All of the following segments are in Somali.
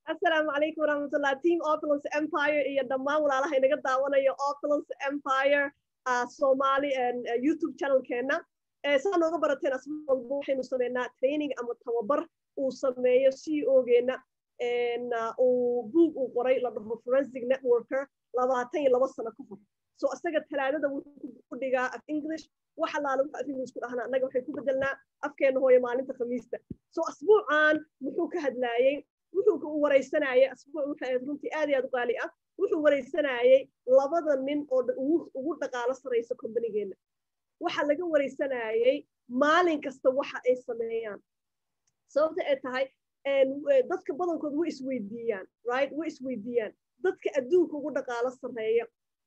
asalaamu calaykum waraxmatullah team opulence empire iyo dhammaan walaalaha inaga daawanayo opulence empire somali youtube channelkeena saa nooga barateen asma walba waxaynu sameynaa training ama tababar uu sameeyo c ogeena uu buug uu qoray la dhaho forensic networker labaatan iyo laba sano ka hor so isaga talaadada wuxuu ku dhigaa af english wax allaale wuxuu af english ku dhahnaa annaga waxay ku bedelnaa afkeena hooyo maalinta khamiista so asbuucan muxuu ka hadlaayey wuxuu u waraysanayay asbuuc waxay ahayd runtii aad iyo aad u qaali ah wuxuu waraysanayay labada nin oo ugu dhaqaalo saraysa kombanigeenna waxa laga waraysanayay maalin kasta waxa ay sameeyaan sababta ay tahay dadka badankood way isweydiiyaan right way isweydiiyaan dadka adduunka ugu dhaqaalo sarreeya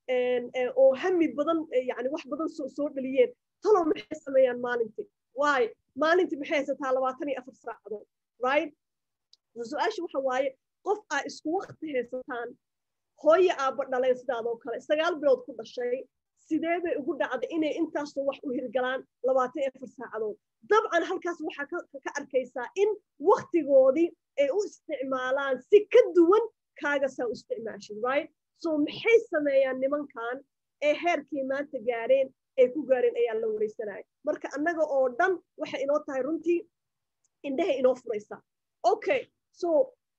oo hami badan yani wax badan soo dhaliyeen talow maxay sameeyaan maalintii waayo maalintii maxay haysataa labaatan iyo afar saacadood right su-aasha waxa waaye qof aa isku wakti haysataan hooye aabba dhaleen sidaadoo kale sagaal bilood ku dhashay sidee bay ugu dhacday inay intaasoo wax u hirgalaan labaatan iyo afar saacadood dabcan halkaas waxaa ka arkaysaa in waktigoodii ay u isticmaalaan si ka duwan kaagasaa u isticmaashin right so maxay sameeyaan nimankan ee heerkii maanta gaareen ay ku gaareen ayaa la waraysanaya marka annaga oo dhan waxay inoo tahay runtii indhaha inoo furaysaa okay so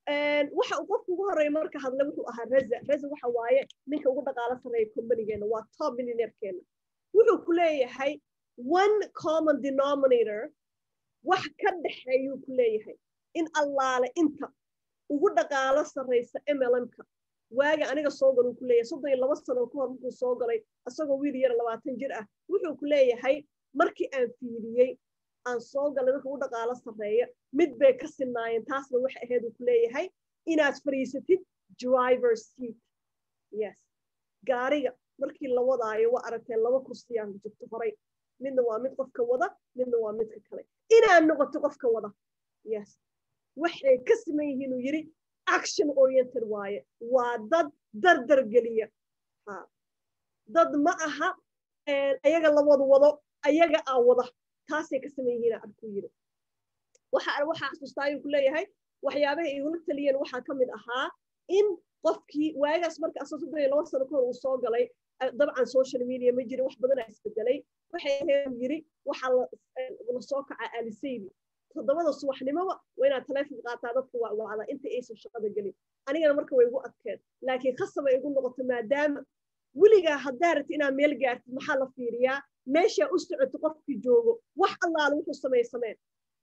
waxa uu qofka ugu horreeya marka hadle wuxuu ahaa reza reza waxa waaye ninka ugu dhaqaalo sarreeya combanigeenna waa top millionairekeena wuxuu ku leeyahay one common denominator wax ka dhexeeyuu ku leeyahay in allaale inta ugu dhaqaalo sarraysa mlmka waaga aniga soo galuu ku leeyahay soddon iyo laba sano ka hor markuu soo galay isagoo wiil yar labaatan jir ah wuxuu ku leeyahay markii aan fiiriyey aan soo galay marka ugu dhaqaalo sarreeya mid bay ka sinaayeen taasna waxay ahayd uu ku leeyahay inaad fadhiisatid driver seat yes gaariga markii la wadaayo waa aragteen laba kursiyaan jirto horay midna waa mid qofka wada midna waa midka kale inaad noqoto qofka wada yes waxay ka siman yihiin uu yidhi action oriented waaye waa dad dardar geliya ha dad ma aha ayaga la wada wado ayaga aa wada taasay ka saman yihiin arkuu yidhi waxa waxaa xasuustaa ayuu ku leeyahay waxyaabaha igula taliyeen waxaa ka mid ahaa in qofkii waagaas marka asoo soddon iyo laba sano kahor uu soo galay dabcan social media ma jirin wax badanaa isbedelay waxay ahayd yiri waxaa la soo kacaa alisaydi toddobada subaxnimoba waa inaad taleefon qaataa dadka wacwacda inta aysan shaqada gelin anigana marka way igu adkeen laakiin khasabay igu noqoto maadaama weligaa haddaa rabti inaad meel gaartid maxaa la fiiriyaa meeshaa u socoto qofkii joogo wax allaale wuxuu samey sameen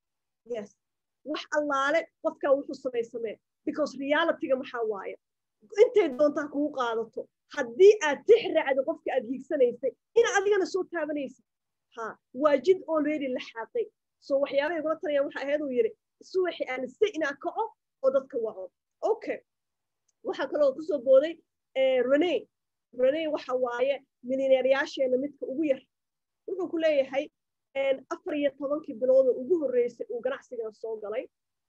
yes wax allaale qofkaa wuxuu samey sameen because realityga maxaa waaye intay doontaa kugu qaadato haddii aad tix raacdo qofka aad hiigsanaysay ina adigana soo taabanaysid ha waa jid already la xaaqay so waxyaabaha igula talaya waxa ahayd uu yidhi subaxi aanise inaa kaco oo dadka waco okay waxaa kaloo kusoo booday rene rene waxa waaye milineeryaasheena midka ugu yar wuxuu ku leeyahay afar iyo tobankii bilooda ugu horreysay uu ganacsigan soo galay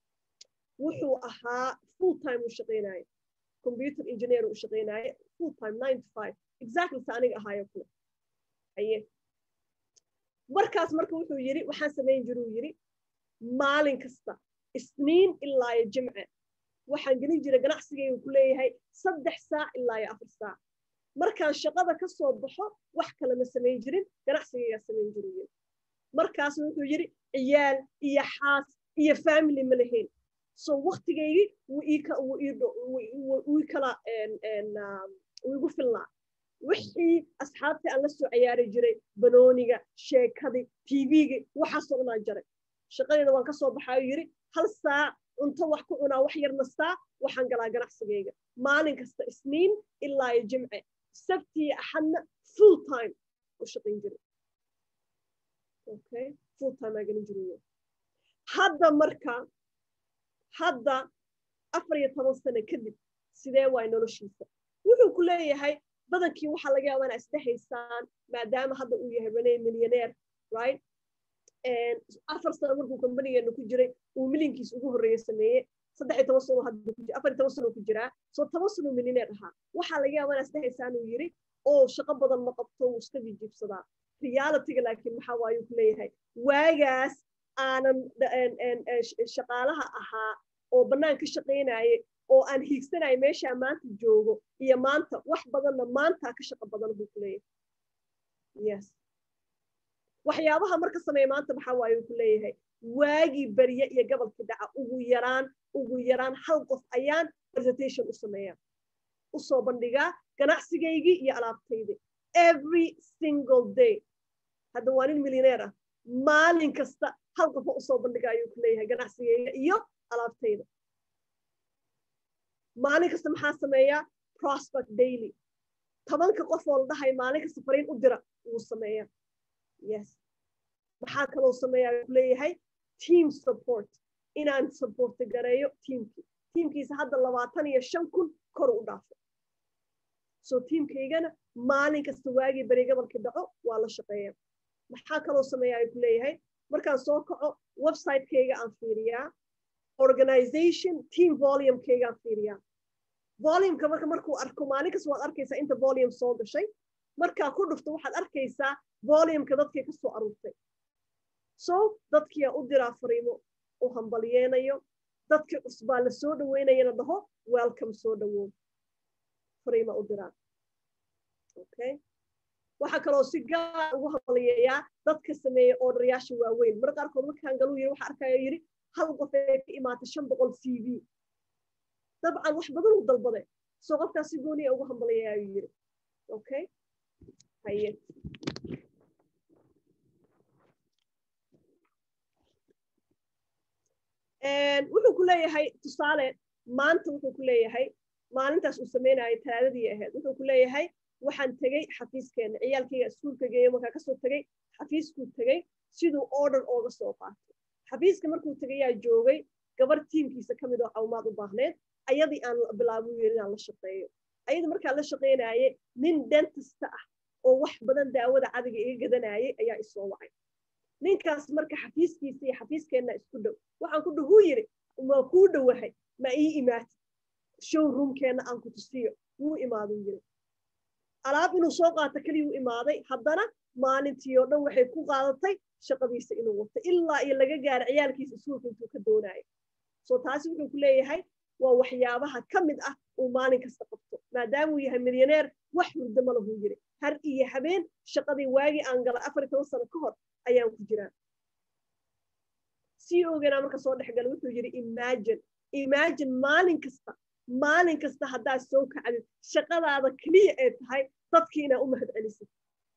wuxuu ahaa full time uu shaqaynaaye computer engineer uu shaqaynaaye full time nine to five exactly sa aniga ahaayo kule aye markaas marka wuxuu yidhi waxaan samayn jira uu yidhi maalin kasta isniin ilaa iyo jimce waxaan gelin jiray ganacsigaygu ku leeyahay saddex saac ilaa iyo afar saac markaan shaqada ka soo baxo wax kale ma samayn jirin ganacsigaygaa samayn jiru yidhi markaasna wuxuu yidhi ciyaal iyo xaas iyo family ma lahayn so waktigaygii wuu kala wuu igu filnaa wixii asxaabtii aan la soo ciyaari jiray banooniga sheekadii tvgii waxaasoo dhanaan jaray shaqadeeda waan ka soo baxaayo yidhi hal saac cunto wax ku cunaa wax yar nastaa waxaan galaa ganacsigayga maalin kasta isniin ilaa iyo jimce sabtiyo axadna full time u shaqayn jiray okay full time aa gelin jiray hadda marka hadda afar iyo toban sano kadib sidee waay noloshiisa wuxuu ku leeyahay badankii waxaa laga yaabaa inaa isdhehaysaan maadaama hadda uu yahay rene millionaire right afar sano markuu companigeena ku jiray uu milinkiis ugu horreeye sameeye saddex iyo toban sano hadda ku afar iyo toban sano ku jiraa soo toban sano millionaire ahaa waxaa laga yaabaa inaa isdhehaysaan uu yiri oo shaqo badan ma qabto wuu iska jijiibsadaa realityga laakiin maxaa waayuu ku leeyahay waagaas aanan shaqaalaha ahaa oo bannaan ka shaqaynaye oo aan hiigsanaya meeshaa maanta joogo iyo maanta wax badanna maantaa ka shaqo badan buu ku leeyahay yes waxyaabaha marka sameeya maanta maxaa waaye uu ku leeyahay waagii berye iyo gobolkii dhaca ugu yaraan ugu yaraan hal qof ayaan presentation u sameeya usoo bandhigaa ganacsigaygii iyo alaabtaydii every single day hadda waa nin milyaneer ah maalin kasta hal qofa usoo bandhiga ayuu ku leeyahay ganacsigayga iyo alaabtayda maalin kasta maxaa sameeyaa prospect daily tobanka qof oo la dhahay maalin kasta fariin u dira wuu sameeyaa yes maxaa kaloo sameeyaa ku leeyahay team support inaan supporta gareeyo teamkii teamkiisa hadda labaatan iyo shan kun kor u dhaafo so teamkaygana maalin kasta waagii beri gobolkii dhaco waa la shaqeeya maxaa kaloo sameeyaa ku leeyahay markaan soo kaco website-kayga aan fiiriyaa organization team volumekayga aan fiiriyaa volumeka marka markuu arko maalin kasta waad arkaysaa inta volume soo gashay markaa ku dhufto waxaad arkaysaa volumeka dadkii ka soo aruurtay so dadkiyaa u diraa fariimo u hambalyeenayo dadkii cusbaa la soo dhaweynayana dhaho welcome soo dhawow fariima u diraa okay waxaa kaloo si gaar ugu hambalyeeyaa dadka sameeya oodharyaasha waaweyn mar qaarkood markaan galuu yiri waxa arkaya yiri hal qof ee ka imaatay shan boqol c v dabcan wax badan uu dalbade soo qofkaas si gooniya ugu hambalyeeyaa ayuu yiri okay haye wuxuu ku leeyahay tusaale maanta wuxuu ku leeyahay maalintaas uu sameynayay talaadadii ahayd wuxuu ku leeyahay waxaan tegey xafiiskeena ciyaalkayga iskuulka geeyo markaa kasoo tegey xafiiskuu tegey siduu order ooga soo qaatay xafiiska markuu tegayaa joogay gabar tiimkiisa ka mid oo cawmaad u baahneed ayadii aan bilaabo yiri inaan la shaqeeyo ayadii markaa la shaqeynaye nin dentista ah oo wax badan daawada cadiga iga gadanayay ayaa isoo wacay ninkaas marka xafiiskiisa iyo xafiiskeenna isku dhow waxaan ku dhahuu yiri waa kuu dhowahay ma ii imaatid showroomkeenna aan ku tusiyo wuu imaaduu yiri alaab inuu soo qaato keliyuu imaaday haddana maalintii oo dhan waxay ku qaadatay shaqadiisa inuu wato ilaa iyo laga gaaro ciyaalkiisa iskuulka intuu ka doonayo so taasi wuxuu ku leeyahay waa waxyaabaha ka mid ah uu maalin kasta qabto maadaamuu yahay milyaneer wax hurdo ma lahuu yiri har iyo habeen shaqadii waagii aan galay afar iyo toban sano ka hor ayaan ku jiraa sii oganaa marka soo dhex gala wuxuu yidhi imagine imagine maalin kasta maalin kasta haddaad soo kacdid shaqadaada keliya ee tahay dadkii inaa u mahad celisid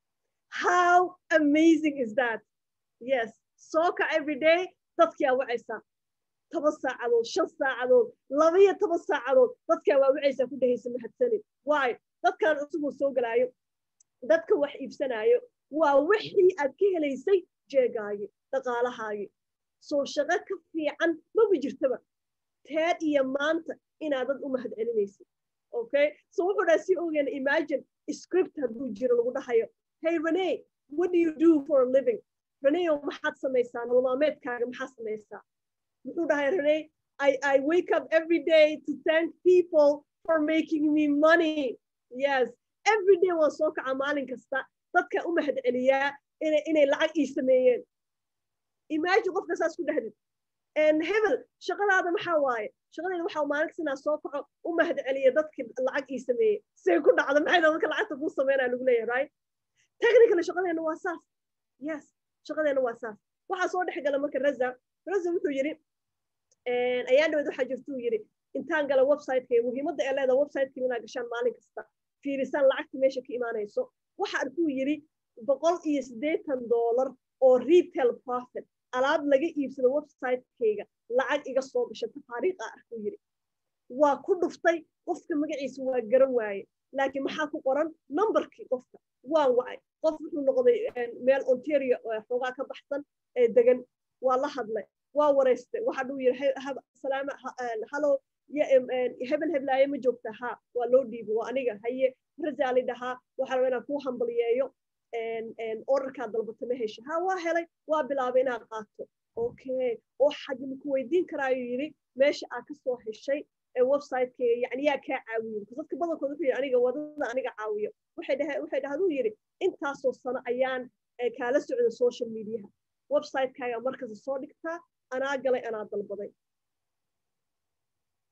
how amazing is that yes soo kac every day dadkiaa wacaysaa toban saacadood shan saacadood labaiyo toban saacadood dadkaa waa wacaysaa ku dhehaysa mahadsanid waayo dadkan cusubuu soo galaayo dadka wax iibsanaayo waa wixii aad ka helaysay jeegaagii dhaqaalahaagii soo shaqo ka fiican maba jirtaba teed iyo maanta inaad dad u mahad celinaysid okay so wuxuu dhaha si ogeena imagine script hadduu jiro lagu dhahayo hey rene what do you do for a living reneo maxaad samaysaa nolomaameedkaaga maxaad samaysaa muxuu dhahay rene I, I wake up every day to thank people for making me money yes every day waan soo kaca maalin kasta dadka u mahad celiyaa inay lacag ii sameeyeen imagine qofka saas ku dhahdid hebel shaqadaada maxaa waaye shaqadeeda waxaa maalin kasta inaa soo kaco u mahad celiya dadki lacag ii sameeyey say ku dhacda maxay dadka lacagta kuu sameynaa lagu leeyahay right technically shaqadeena waa saas yes shaqadeena waa saas waxaa soo dhex gala marka raza raza wuxuu yidhi ayaa dhawed waxaa jirtuu yidhi intaan gala websiteka muhiimadda ee leeda websiteka inaa gashaan maalin kasta fiirisaan lacagta meesha ka imaanayso waxa arkuu yidhi boqol iyo siddeetan doolar oo retail profit alaab laga iibsado websitekayga lacag iga soo gasha tafaariiqa arkuu yidhi waa ku dhuftay qofka magaciisa waa garan waaye laakiin maxaa ku qoran numberkii qofka waan wacay qof wuxuu noqday meel ontario xoogaa ka baxsan ee degan waa la hadlay waa wareystay waxa dhuu yidhi salaama halo hebel heblaaye ma joogta ha waa loo dhiibo waa aniga haye rajaali dhahaa waxaa raba inaan kuu hambaliyeeyo orarkaa dalbata ma hesha ha waa helay waa bilaabay inaad qaato okay oo xajma ku weydiin karaayuu yidhi meesha aad ka soo heshay ee websiteka yani yaa kaa caawiyo dadka badankood wuxuu yidhi aniga wadada aniga caawiyo waxay dhahe waxay dhahaduu yidhi intaasoo sano ayaan kaala socda social mediaha websitekaaga markasta soo dhigtaa anaa galay anaa dalbaday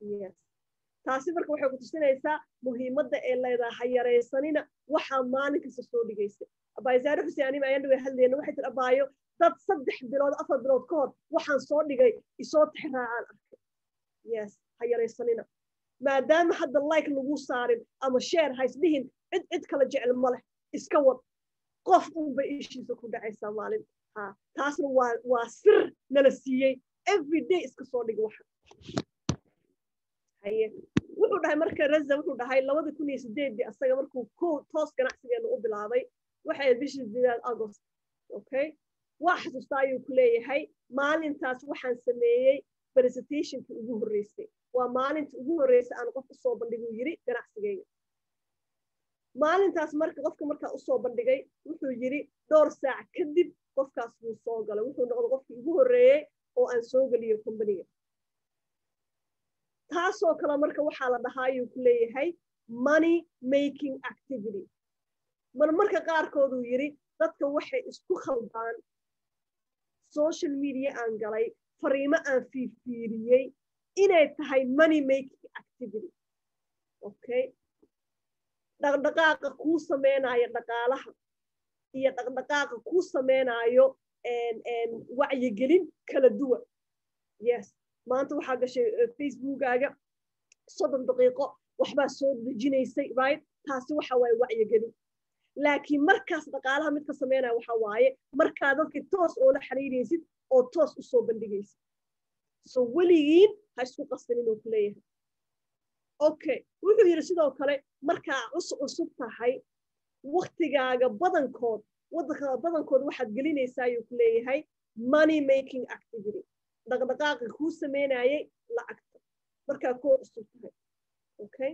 yes taasi marka waxay ku tusinaysaa muhiimadda ee leedahay ha yaraysanina waxaa maalin kasta soo dhigaysa abaaysaare xuseen anima ayaan dhaway hadlayna waxay tiri abaayo dad saddex bilood afar bilood ka hor waxaan soo dhigay isoo tixraacaan arkay yes ha yaraysanina maadaama hadda like lagu saarin ama share ha isdhihin cid cid kala jecel ma leh iska wad qof unbay ishiisa ku dhacaysaa maalin ha taasna waa waa sir nala siiyey every day iska soo dhig waxa haye wuxuu dhahay marka raza wuxuu dhahay labada kun iyo sideedii asaga markuu ko toos ganacsigeena u bilaabay waxay bishii sideed agost okay waa xasuustaa ayuu ku leeyahay maalintaas waxaan sameeyey presentationkii ugu horreysay waa maalinta ugu horreysay aan qof usoo bandhiguu yiri ganacsigeyga maalintaas marka qofka markaa usoo bandhigay wuxuu yiri dhowr saac kadib qofkaas wuu soo galay wuxuu noqday qofkii ugu horreeyey oo aan soo geliyo kombaniga taasoo kale marka waxaa la dhahaa ayuu ku leeyahay money making activity mar marka qaarkooduu yiri dadka waxay isku khaldaan social media aan galay fariimo aan fiirfiiriyey inay tahay money making activity okay dhaqdhaqaaqa kuu sameynaayo dhaqaalaha iyo dhaqdhaqaaqa kuu sameynaayo wacyigelin kala duwan yes maanta waxaa gashay facebookaaga soddon daqiiqo waxbaa soo dejinaysay right taasi waxa waaye wacyigelin laakiin markaas dhaqaalaha midka sameynaya waxa waaye markaa dadkii toos oo la xiriiraysid oo toos usoo bandhigaysid so weligiin ha isku qasin inuu ku leeyahay okay wuxuu yidhi sidoo kale markaa cus cusub tahay waktigaaga badankood waddanka badankood waxaad gelinaysaa ayuu ku leeyahay money making activity dhaqdhaqaaqa kuu sameynayay lacagta markaa koo cusub tahay okay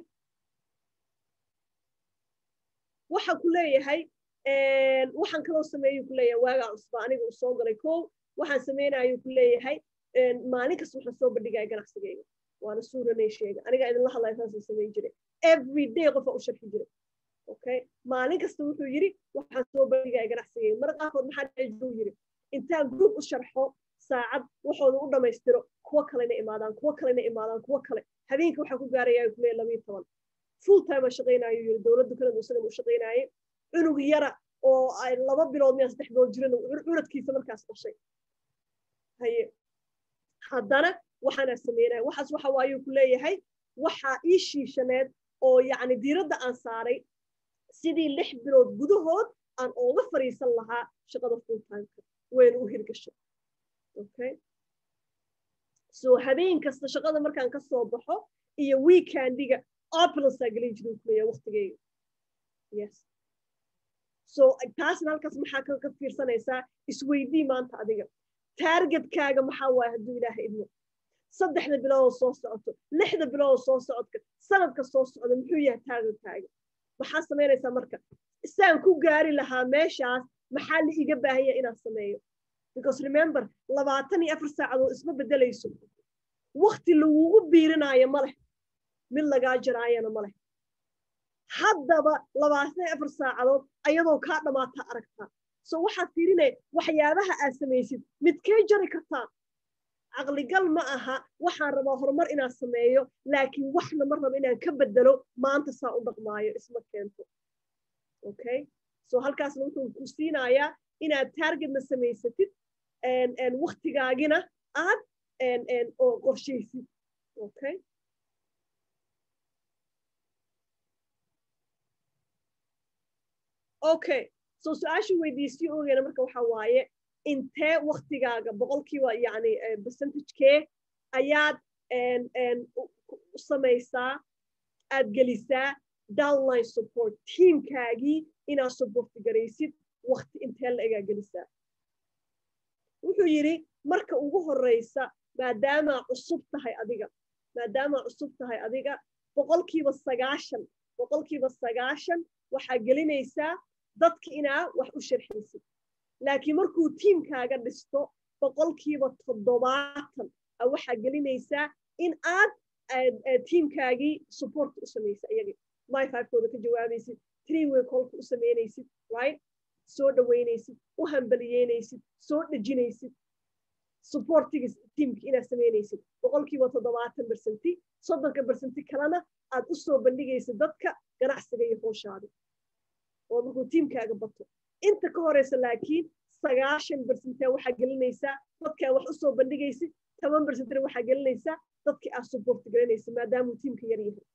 waxa ku leeyahay waxaan kaloo sameeyuu ku leeyahay waagaa cusba aniga uu soo galay kow waxaan sameynayuu ku leeyahay maalin kasta waxaan soo bandhigaya ganacsigayga waana suuranay sheega aniga idinla hadlaya saasaan samayn jiray every day qofa u sharxi jiray okay maalin kasta wuxuu yidhi waxaan soo bandhigaya ganacsigayga mar qaarkood maxaa dhici jiruu yidhi intaan group u sharxo saacad waxooda u dhammaystiro kuwo kalena imaadaan kuwo kalena imaadaan kuwo kale habeenka waxaa ku gaarayaa ku leeyahay labayo toban full time aan shaqaynayo yidhi dowladda kanada isagan u shaqaynaayay cunug yara oo ay laba bilood miyaa saddex bilood jiran curadkiisa markaas dhashay haye haddana waxaanaa sameynaya waxaas waxa waayuu ku leeyahay waxaa ii shiishaneed oo yacni diiradda aan saaray sidii lix bilood gudahood aan ooga fariisan lahaa shaqada full timeka wayna u hirgashay okay so habeen kasta shaqada markaan ka soo baxo iyo weekendiga opulansaa gelin jiray ku leeyahay waqtigeyga yes so taasna halkaas maxaa ka fiirsanaysaa isweydii maanta adiga taargetkaaga maxaa waaya hadduu ilaaha idmo saddexda biloodoo soo socoto lixda biloodoo soo socodka sanadka soo socda muxuu yahay taargetkaaga maxaa samaynaysaa marka saan ku gaari lahaa meeshaas maxaa la iga baahanya inaan sameeyo because remember labaatan iyo afar saacadood isma bedelayso wakti lagugu biirinaayo ma leh mid lagaa jaraayana ma leh haddaba labaatan iyo afar saacadood ayadoo kaa dhammaata aragtaa so waxaad fiirinaya waxyaabaha aad samaysid midkay jari kartaa caqligal ma aha waxaan rabaa horumar inaan sameeyo laakiin waxna ma rabo inaan ka bedelo maanta saa u dhaqmaayo isma keento okay so halkaasna wuxuu ku siinayaa inaad taargetna samaysatid waktigaagina aad oo qorshaysid okay okay so su-aasha weydiisii ogeena marka waxa waaye intee waktigaaga boqolkiiba yani percentagekee ayaad u samaysaa aad gelisaa downline support tiamkaagii inaad supporti garaysid wakti intee la egaa gelisaa wuxuu yidhi marka ugu horeysa maadaamaa cusub tahay adiga maadaamaa cusub tahay adiga boqolkiiba sagaashan boqolkiiba sagaashan waxaa gelinaysaa dadka inaa wax u sharxaysid laakiin markuu tiimkaaga dhisto boqolkiiba toddobaatan waxaa gelinaysaa in aad tiimkaagii support u samaysa iyagii myfivekooda ka jawaabaysid three way kolka u samaynaysid right soo dhaweynaysid u hambaliyeynaysid soo dhejinaysid supportiga tiimka inaad samaynaysid boqolkiiba toddobaatan bersenti soddonka bersenti kalena aad u soo bandhigaysid dadka ganacsiga iyo hooshaada oo markuu tiimkaaga bato inta ka horeysa laakiin sagaashan bersentee waxaa gelinaysaa dadkaa wax usoo bandhigaysid toban bersentena waxaa gelinaysaa dadkii aad support gelinaysa maadaamuu tiimka yar yahay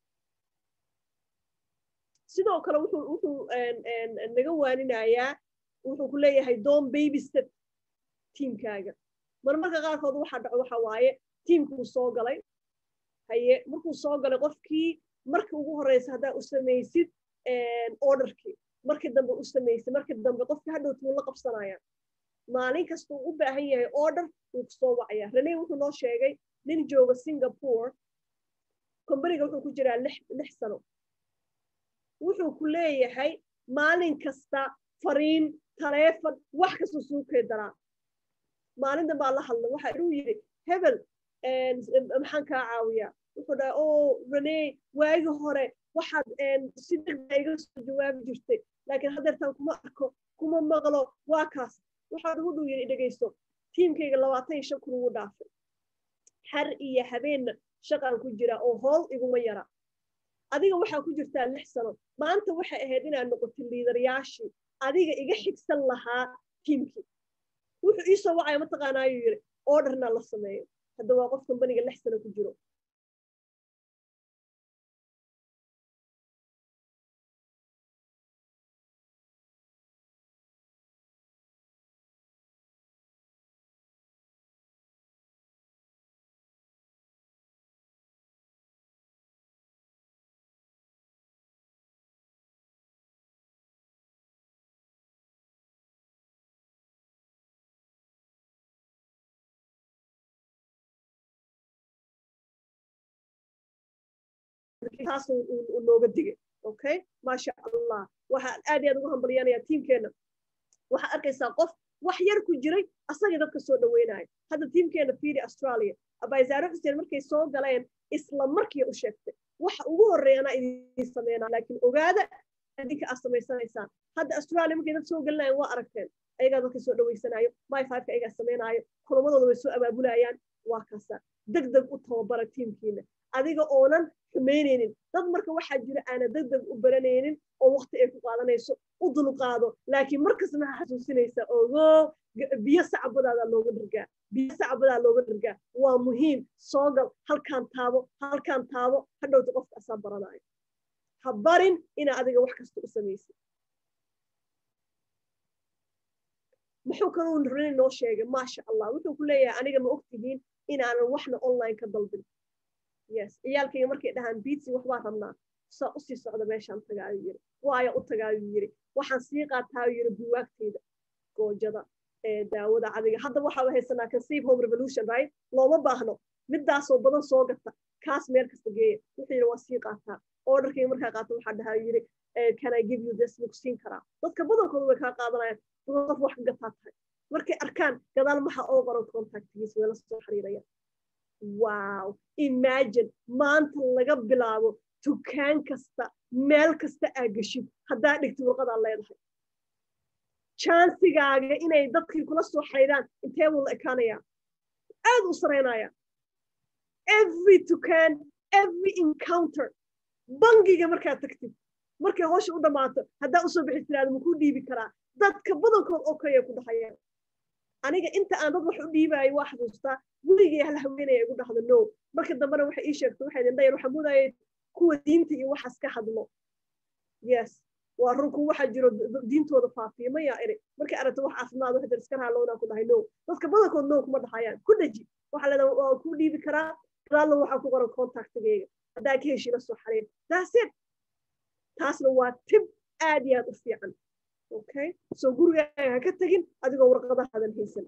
sidoo kale wuxuu wuxuu naga waaninayaa wuxuu ku leeyahay doon babystet tiimkaaga marmarka qaarkood waxa dhaco waxa waaye tiimkuu soo galay haye markuu soo galay qofkii markii ugu horeysa haddaa u samaysid orderkii markii dambe u samaysid markii dambe qofkii hadhowti wuu la qabsanaya maalin kasta uu u baahan yahay order wuu kusoo wacaya rene wuxuu noo sheegay nin jooga singapore kombaniga wuxuu ku jiraa lix lix sano wuxuu ku leeyahay maalin kasta fariin taleefon wax kasta suukay daraa maalintan baa la hadla waxa inuu yidhi hebel maxaan kaa caawiyaa wuxuu dhahay o rene waagi hore waxaad si degda iga soo jawaabi jirtay laakiin haddeertaan kuma arko kuma maqlo waa kaas waxaad ugu dhow yidhi dhegayso tiimkayga labaatan iyo shan kun ugu dhaafay har iyo habeenna shaqaan ku jira oo hool iguma yara adiga waxaa ku jirtaa lix sano maanta waxay ahayd inaad noqotid liidarayaashii adiga iga xigsan lahaa tiimkii wuxuu ii soo wacaya mataqaanaayuu yidhi orderna la sameeyo hadda waa qof kombaniga lix sano ku jiro taas uu nooga digay okay maasha allah waxaan aad iyo aad ugu hambalyanaya tiimkeena waxaad arkaysaa qof wax yar ku jiray asagii dadka soo dhaweynaya hadda tiimkeena fiiri australia abaysaare xuseen markay soo galeen isla markii u sheegtay waxa ugu horreeya anaa idin sameynaa laakiin ogaada idinka aad samaysanaysaan hadda australia markay dad soo gelinayan waa aragteen ayagaa dadka soo dhawaysanaayo my fiveka ayagaa sameynaayo kulamadooda way soo abaabulayaan waa kaasa deg deg u tababara tiimkiina adiga oonan xumaynaynin dad marka waxaa jira aana deg deg u baranaynin oo waqti ay ku qaadanayso u dulqaado laakiin markasta maxaa xasuusinaysa ogo biyo sacbadaada looga dhargaa biyo sacbadaa looga dhargaa waa muhiim soo gal halkaan taabo halkaan taabo hadhowta qofka asaa baranayo ha barin inaa adiga wax kasta u samaysid muxuu kaluu rani noo sheegay maasha allah wuxuu ku leeyahay aniga ma ogtihiin inaanan waxna online ka dalbin yes ciyaalkayga markay dhahaan biitsi waxbaa rabnaa saa usii socda meeshaan tagaayu yiri waaya u tagaayu yiri waxaan sii qaataayu yiri buwaagtayda goojada daawada cadiga hadda waxaa haysanaa conceive home revolution right looma baahno midaasoo badan soo gata kaas meel kasta geeya wuxuu yiri waa sii qaataa orderkayga markaa qaata waxaa dhahaa yiri can I give you this lagu siin karaa dadka badankooda way kaa qaadanayaan qof wax ka gataa tahay markay arkaan gadaal maxaa oo qoran contactgiisa way la soo xiriirayaan wow imagine maanta laga bilaabo dukaan kasta meel kasta aa geshid haddaa dhigtid warqadaa leedahay jansigaaga inay dadkii kula soo xaydaan intee buu la ekaanayaa aad u saraynaya every dukaan every encounter bangiga markaad tagtid markay howsha u dhammaato haddaa usoo bixi tiraada makuu dhiibi karaa dadka badankood oo kaya ku dhahayaan aniga inta aan dad wax u dhiibaayo waa xasuustaa weligay hal haweenaya igu dhahdo no marka dambena waxay ii sheegtay waxay idin dhayar waxaa moodayay kuwa diinta iyo waxaas ka hadlo yes waa runku waxaa jiro diintooda faafiya maya iri markay aragto wax caafimaad waxay iska raalownaa ku dhahay no dadka badankood no kuma dhahayaan ku dhaji waxaa leedaha waa ku dhiibi karaa gadaalna waxaa ku qoran contactigayga haddaa ka heshii la soo xariir that's it taasna waa tib aad iyo aad u fiican okay so gurigaaga ha ka tegin adigoo warqadahaadan haysan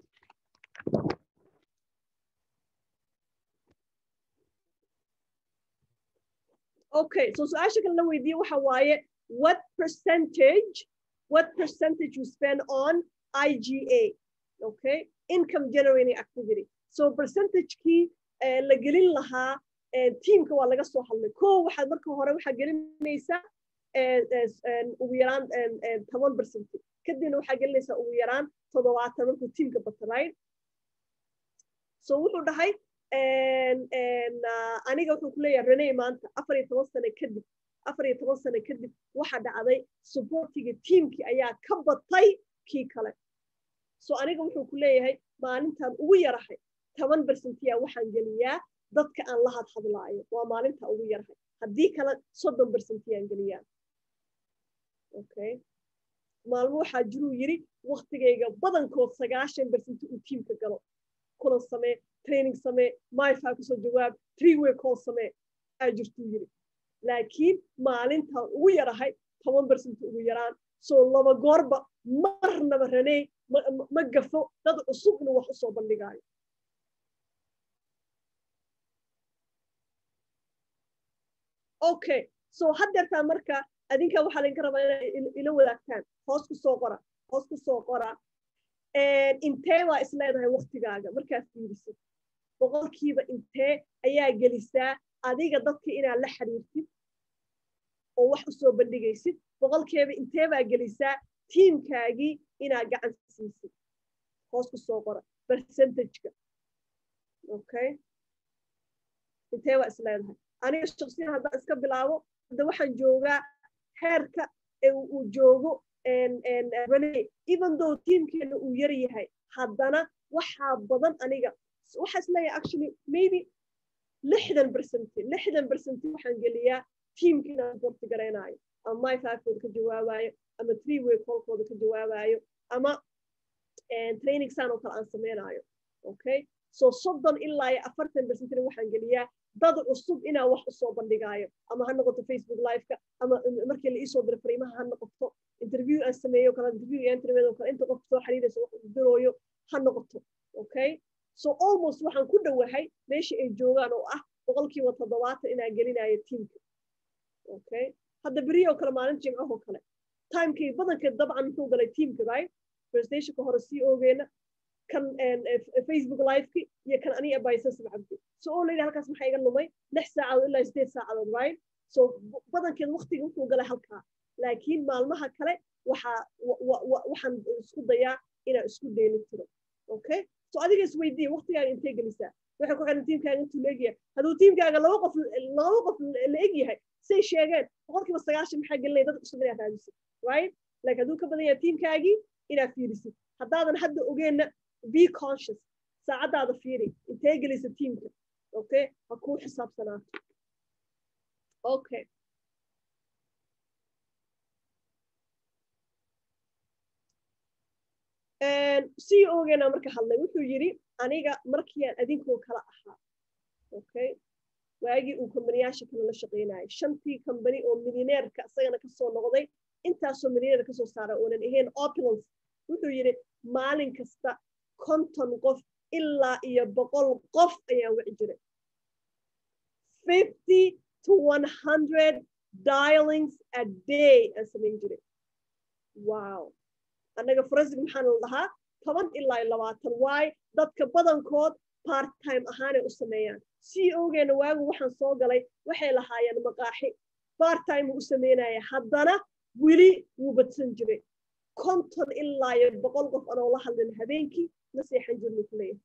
okay so su-aasha kale la weydiiye waxa waaye what percentage what percentage you spend on IGA okay income generating activity so percentagekii la gelin lahaa tiimka waa laga soo hadlay ko waxaad marka hore waxaa gelinaysaa ugu yaraan toban percent kadibna waxaa gelinaysaa ugu yaraan toddobaatan markuu tiimka bato right so wuxuu dhahay aniga wuxuu ku leeyahay reney maanta afar iyo toban sane kadib afar iyo toban sane kadib waxa dhacday supportiga tiamkii ayaa ka batay kii kale so aniga wuxuu ku leeyahay maalintan ugu yarahay toban bersentiya waxaan geliyaa dadka aan la hadhadlaayo waa maalinta ugu yarahay haddii kale soddon bersentiyaan geliyaa okay maalmo waxaa jiruu yiri waktigayga badankood sagaashan bersenti uu tiamka galo kulan samee training samee myfa kusoo jawaab three way call samee aa jirtuu yiri laakiin maalintan ugu yarahay toban bersenti ugu yaraan soo laba goorba marnaba raney ma gafo dad cusub inuu wax usoo bandhigaayo okay so haddeertaa marka adinka waxaa laydinka rabaa inay ila wadaagtaan hoos ku soo qora hoos ku soo qora intee baa is leedahay waktigaaga markaad fiirisid boqolkiiba intee ayaa gelisaa adiga dadka inaad la xiriirtid oo wax usoo bandhigaysid boqolkiiba intee baa gelisaa tiimkaagii inaad gacan siisid hoos ku soo qora percentageka okay intee baa is leedahay aniga shaksiyan haddaan iska bilaabo hadda waxaan joogaa heerka uu joogo rene even though tiimkeena uu yar yahay haddana waxaa badan aniga waxaa is leeyahay actually maybe lixdan percenti lixdan percenti waxaan geliyaa tiimka inaan borti garaynayo ama my fivekooda ka jawaabayo ama three way callkooda ka jawaabayo ama training san oo kale aan samaynayo okay so soddon ilaa iyo afartan percentina waxaan geliyaa dad cusub inaa wax usoo bandhigaayo ama ha noqoto facebook liveka ama markii la iisoo diro fariimaha ha noqoto interview aan sameeyo kale interview iyo interview kale inta qof soo xiriiraysa wax dirooyo ha noqoto okay so almost waxaan ku dhowahay meesha ay joogaan oo ah boqolkiiba toddobaatan inaa gelinayo tiimka okay hadda beri oo kale maalin jimcahoo kale timekii badankeed dabcan muxuu galay tiimka right prestationka hore sii oogeena kan facebook liveki iyo kan aniga abaysas cabdi so oo layidhi halkaas maxaa iga lumay lix saacadood ilaa sideed saacadood right so badankeed waktiga wuxuu galay halkaa laakiin maalmaha kale waxaa waxaan isku dayaa inaan isku dheeli tiro okay so adiga isweydiiya waktigaaga intee gelisaa waxay ku xiran tiimkaaga intuu la egyahay hadduu tiimkaaga laba qof laba qof la egyahay say sheegeen boqolkiiba sagaashan maxaa gelinaya dad cusub inaad raadisid right like hadduu ka badan yahay tiimkaagii inaad fiirisid haddaadan hadda ogeenna be conscious saacaddaada fiiri intee gelisa tiimka okay ha kuu xisaabsanaato okay c ogeena marka hadlay wuxuu yidhi aniga markiiaan adinkoo kala ahaa okay waagii uu kombaniyaasha kale la shaqaynayay shantii kombani oo milineerka isagana kasoo noqday intaasoo milineer kasoo saara oonan ahayn opulence wuxuu yidhi maalin kasta konton qof ilaa iyo boqol qof ayaa wici jiray fifty to one hundred dialings a day aan samayn jiray wow annaga forensic maxaana la dhahaa toban ilaa labaatan waay dadka badankood part time ahaanay u sameeyaan c ogeena waagu waxaan soo galay waxay lahaayeen maqaaxi part time u sameynaya haddana weli wuu badsan jiray konton ilaa iyo boqol qof anoo la hadlin habeenkii ma seexan jirnu kuleeyahay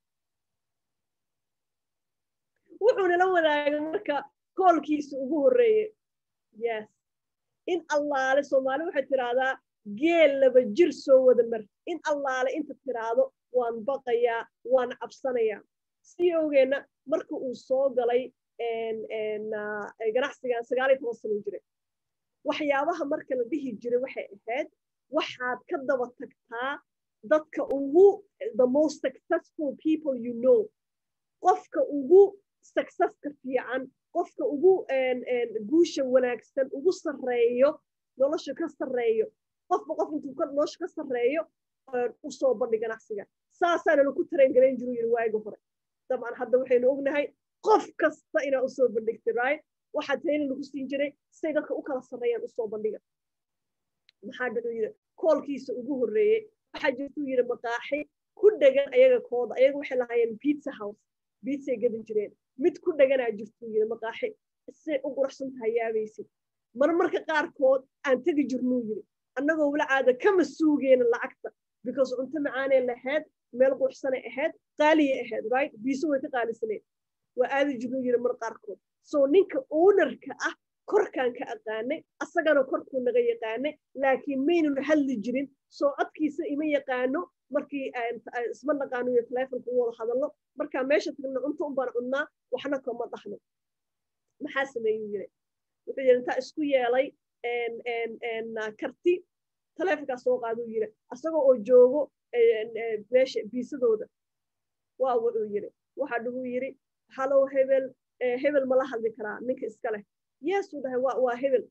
wuxuuna la wadaagay marka koolkiisa ugu horreeye yes in allaale soomaali waxay tiraahdaa geel laba jir soo wada mar in allaale inta tiraahdo waan baqayaa waan cabsanayaa si ogeenna marka uu soo galay ganacsigan sagaal iyo toban sano jiray waxyaabaha marka la dhihi jiray waxay ahayd waxaad ka daba tagtaa dadka ugu the most successful people you know qofka ugu successka fiican qofka ugu guusha wanaagsan ugu sarreeyo nolosha ka sarreeyo qofba qof intuu nolosha ka sarreeyo usoo bandhi ganacsiga saasaana laku tareen garayn jiru yiri waagi hore dabcan hadda waxaynu ognahay qof kasta inaa usoo bandhigtay right waxaa training lagu siin jiray siday dadka u kala sarreeyaan usoo bandhiga maxaa dhacuu yiri koolkiisa ugu horreeyey waxaa jirtuu yiri maqaaxi ku dhegan ayaga kooda ayaga waxay lahaayeen pizza house pizzay gadan jireen mid ku dheganaa jirtuu yiri maqaaxi siday u quruxsan tahay yaabaysid marmarka qaarkood aan tegi jirnuu yiri annagoo wala caada kama suugeena lacagta because cunto macaanee lahayd meel quruxsanay ahayd qaaliyay ahayd right biiso way ka qaalisaneed waa aadi jiruu yiri mar qaarkood so ninka ownerka ah korkaan ka aqaanay asagana korkuu naga yaqaanay laakiin maynun hadli jirin soo codkiisa ima yaqaano markii isma naqaano iyo telefonka u wada hadallo markaa meesha tagna cunto un baan cunnaa waxna kama dhahno maxaa sameeyuu yiri wuxuu yiri intaa isku yeelay karti telefonkaa soo qaaduu yiri asagoo oo joogo meesha biisadooda waa wuxuu yiri waxaa dhuguu yiri halow hebel hebel mala hadli karaa ninka iska leh yeesuu dhahay waa waa hebel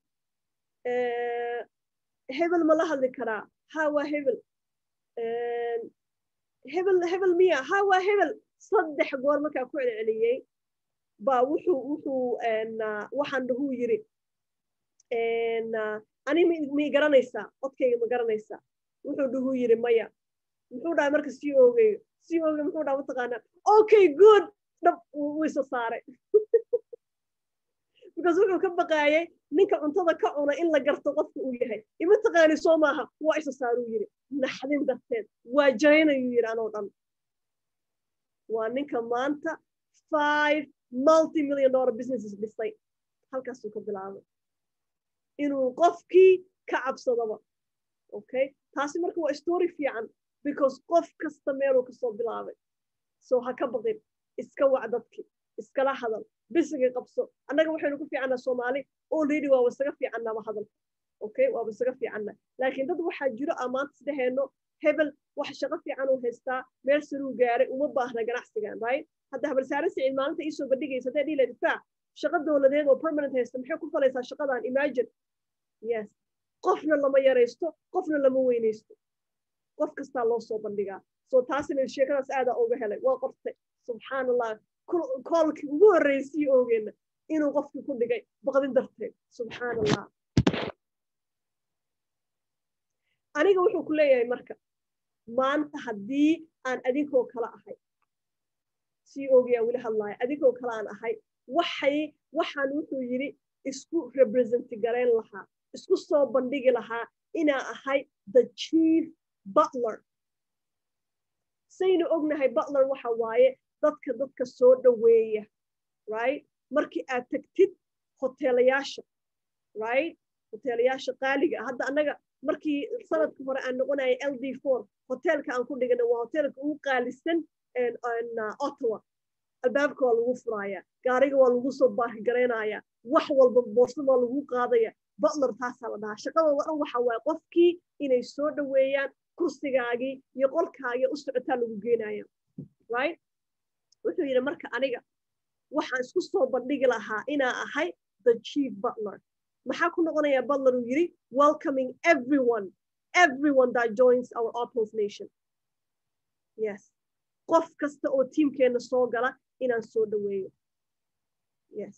hebel mala hadli karaa ha waa hebel hebel hebel miya ha waa hebel saddex goor markaa ku celceliyey baa wuxuu wuxuu waxaan dhahuu yiri ani mi garanaysaa codkayga ma garanaysaa wuxuu dhahuu yiri maya muxuu dhahay marka sii oogayo sii oogay muxuu dhaha mataqaanaa okay good dhab wuu isa saaray because wuxuu ka baqaayay ninka cuntada ka cuna in la garto qofka uu yahay ima taqaani soo maaha waa isa saaruu yiri naxdin darteed waa jaynayuu yiri anoo dhan waa ninka maanta five multi million dollar businesses dhisay halkaasuu ka bilaabay inuu qofkii ka cabsadaba okay taasi marka waa story fiican because qof kasta meeluu kasoo bilaabay so ha ka baqin iska wac dadki iskala hadal bisiga qabso annaga waxaynu ku fiicannaa soomaali already waaba isaga fiicannaba hadalka okay waaba isaga fiicanna laakiin dad waxaa jiro aa maanta isdheheenno hebel wax shaqo fiican uu haystaa meel saruu gaaray uma baahna ganacsigan right hadda habalsaare siciid maalinta iisoo bandhigaysa hadday dhihi lahayd faa shaqo dowladeed oo permanent haysta maxay ku falaysaa shaqadan imagine yes qofna lama yaraysto qofna lama weynaysto qof kastaa loo soo bandhigaa so taasina sheekadaas aadaa uga helay waa qortay subxaan allah koolkii ugu horreysii oogeena inuu qofkii ku dhigay baqdin darteed subxaan allah aniga wuxuu ku leeyahay marka maanta haddii aan adinkoo kale ahay sii oogayaa weli hadlaaya adinkoo kale aan ahay waxay waxaan wuxuu yidhi isku representi garayn lahaa isku soo bandhigi lahaa inaa ahay the chief butler saynu ognahay butler waxa waaye dadka dadka soo dhoweeya right markii aad tagtid hoteelayaasha right hoteelayaasha qaaliga hadda annaga markii sanadka hore aan noqonaya l d four hoteelka aan ku dhigana waa hoteelka ugu qaalisan ottawa albaabka waa lagu furaya gaariga waa lagu soo baarigaraynaya wax walba boorsada waa lagu qaadaya butler taasaa la dhahaa shaqadooda dhan waxa waaye qofkii inay soo dhoweeyaan kursigaagii iyo qolkaagii u socotaa lagu geenaya right wuxuu yidhi marka aniga waxaan isku soo bandhigi lahaa inaa ahay the chief butler maxaa ku noqonaya butler uu yidhi welcoming everyone everyone that joins our opals nation yes qof kasta oo tiimkeenna soo gala inaan soo dhoweeyo yes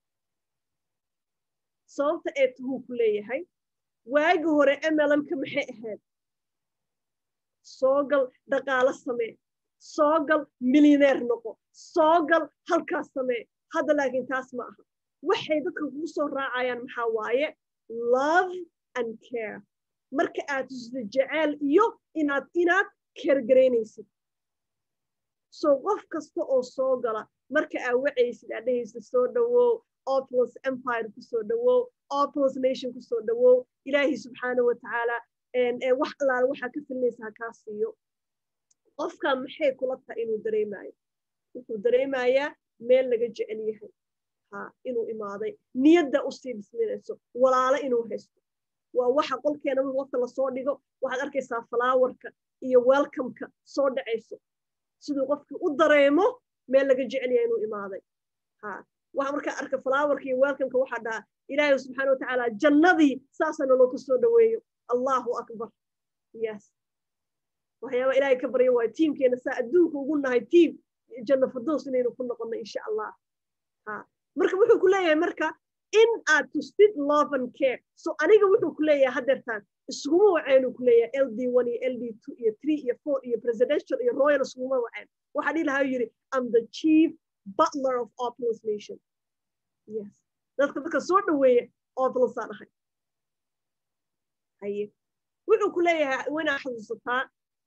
sababta ee tuhuu ku leeyahay waagi hore mlmka maxay ahayd soo gal dhaqaalo samee soo gal milyaneer noqo soo gal halkaas samee hadda laakiin taas ma aha waxay dadka kugu soo raacayaan maxaa waaye love and care marka aad tusida jeceel iyo inaad inaad keergaraynaysid so qof kasta oo soo gala marka aad wacaysid aad dhehaysid soo dhowow opulus empire kusoo dhowow opulus nation kusoo dhowow ilaahi subxaana wa tacaala wax allaale waxaa ka filinaysa ha kaa siiyo qofka maxay kula tahay inuu dareemayo wuxuu dareemayaa meel laga jecel yahay ha inuu imaaday niyadda usii dhisminayso walaalo inuu haysto waa waxa qolkeena marka waqti lasoo dhigo waxaad arkaysaa falaawarka iyo welcomeka soo dhacayso siduu qofkii u dareemo meel laga jecel yahay inuu imaaday ha waxa markaa arka falaawarka iyo welcomeka waxaa dhaha ilaahay subxaana watacaala jannadii saasana loo ku soo dhoweeyo allahu akbar yes waxyaaba ilaahay ka barya waayo tiimkeena saa adduunka ugu nahay tiim janno firdows inaynu ku noqono insha allah ha marka wuxuu ku leeyahay marka in aad tustid love and care so aniga wuxuu ku leeyahay haddeertaan iskuma wacaynu ku leeyahay l d one iyo l d two iyo three iyo four iyo presidential iyo royal iskuma wacayn waxaa dhihi lahaa yidhi am the chief butler of opulus nation yes dadka dadka soo dhoweeya opulusaan ahay haye wuxuu ku leeyahay wanaa xasuusataa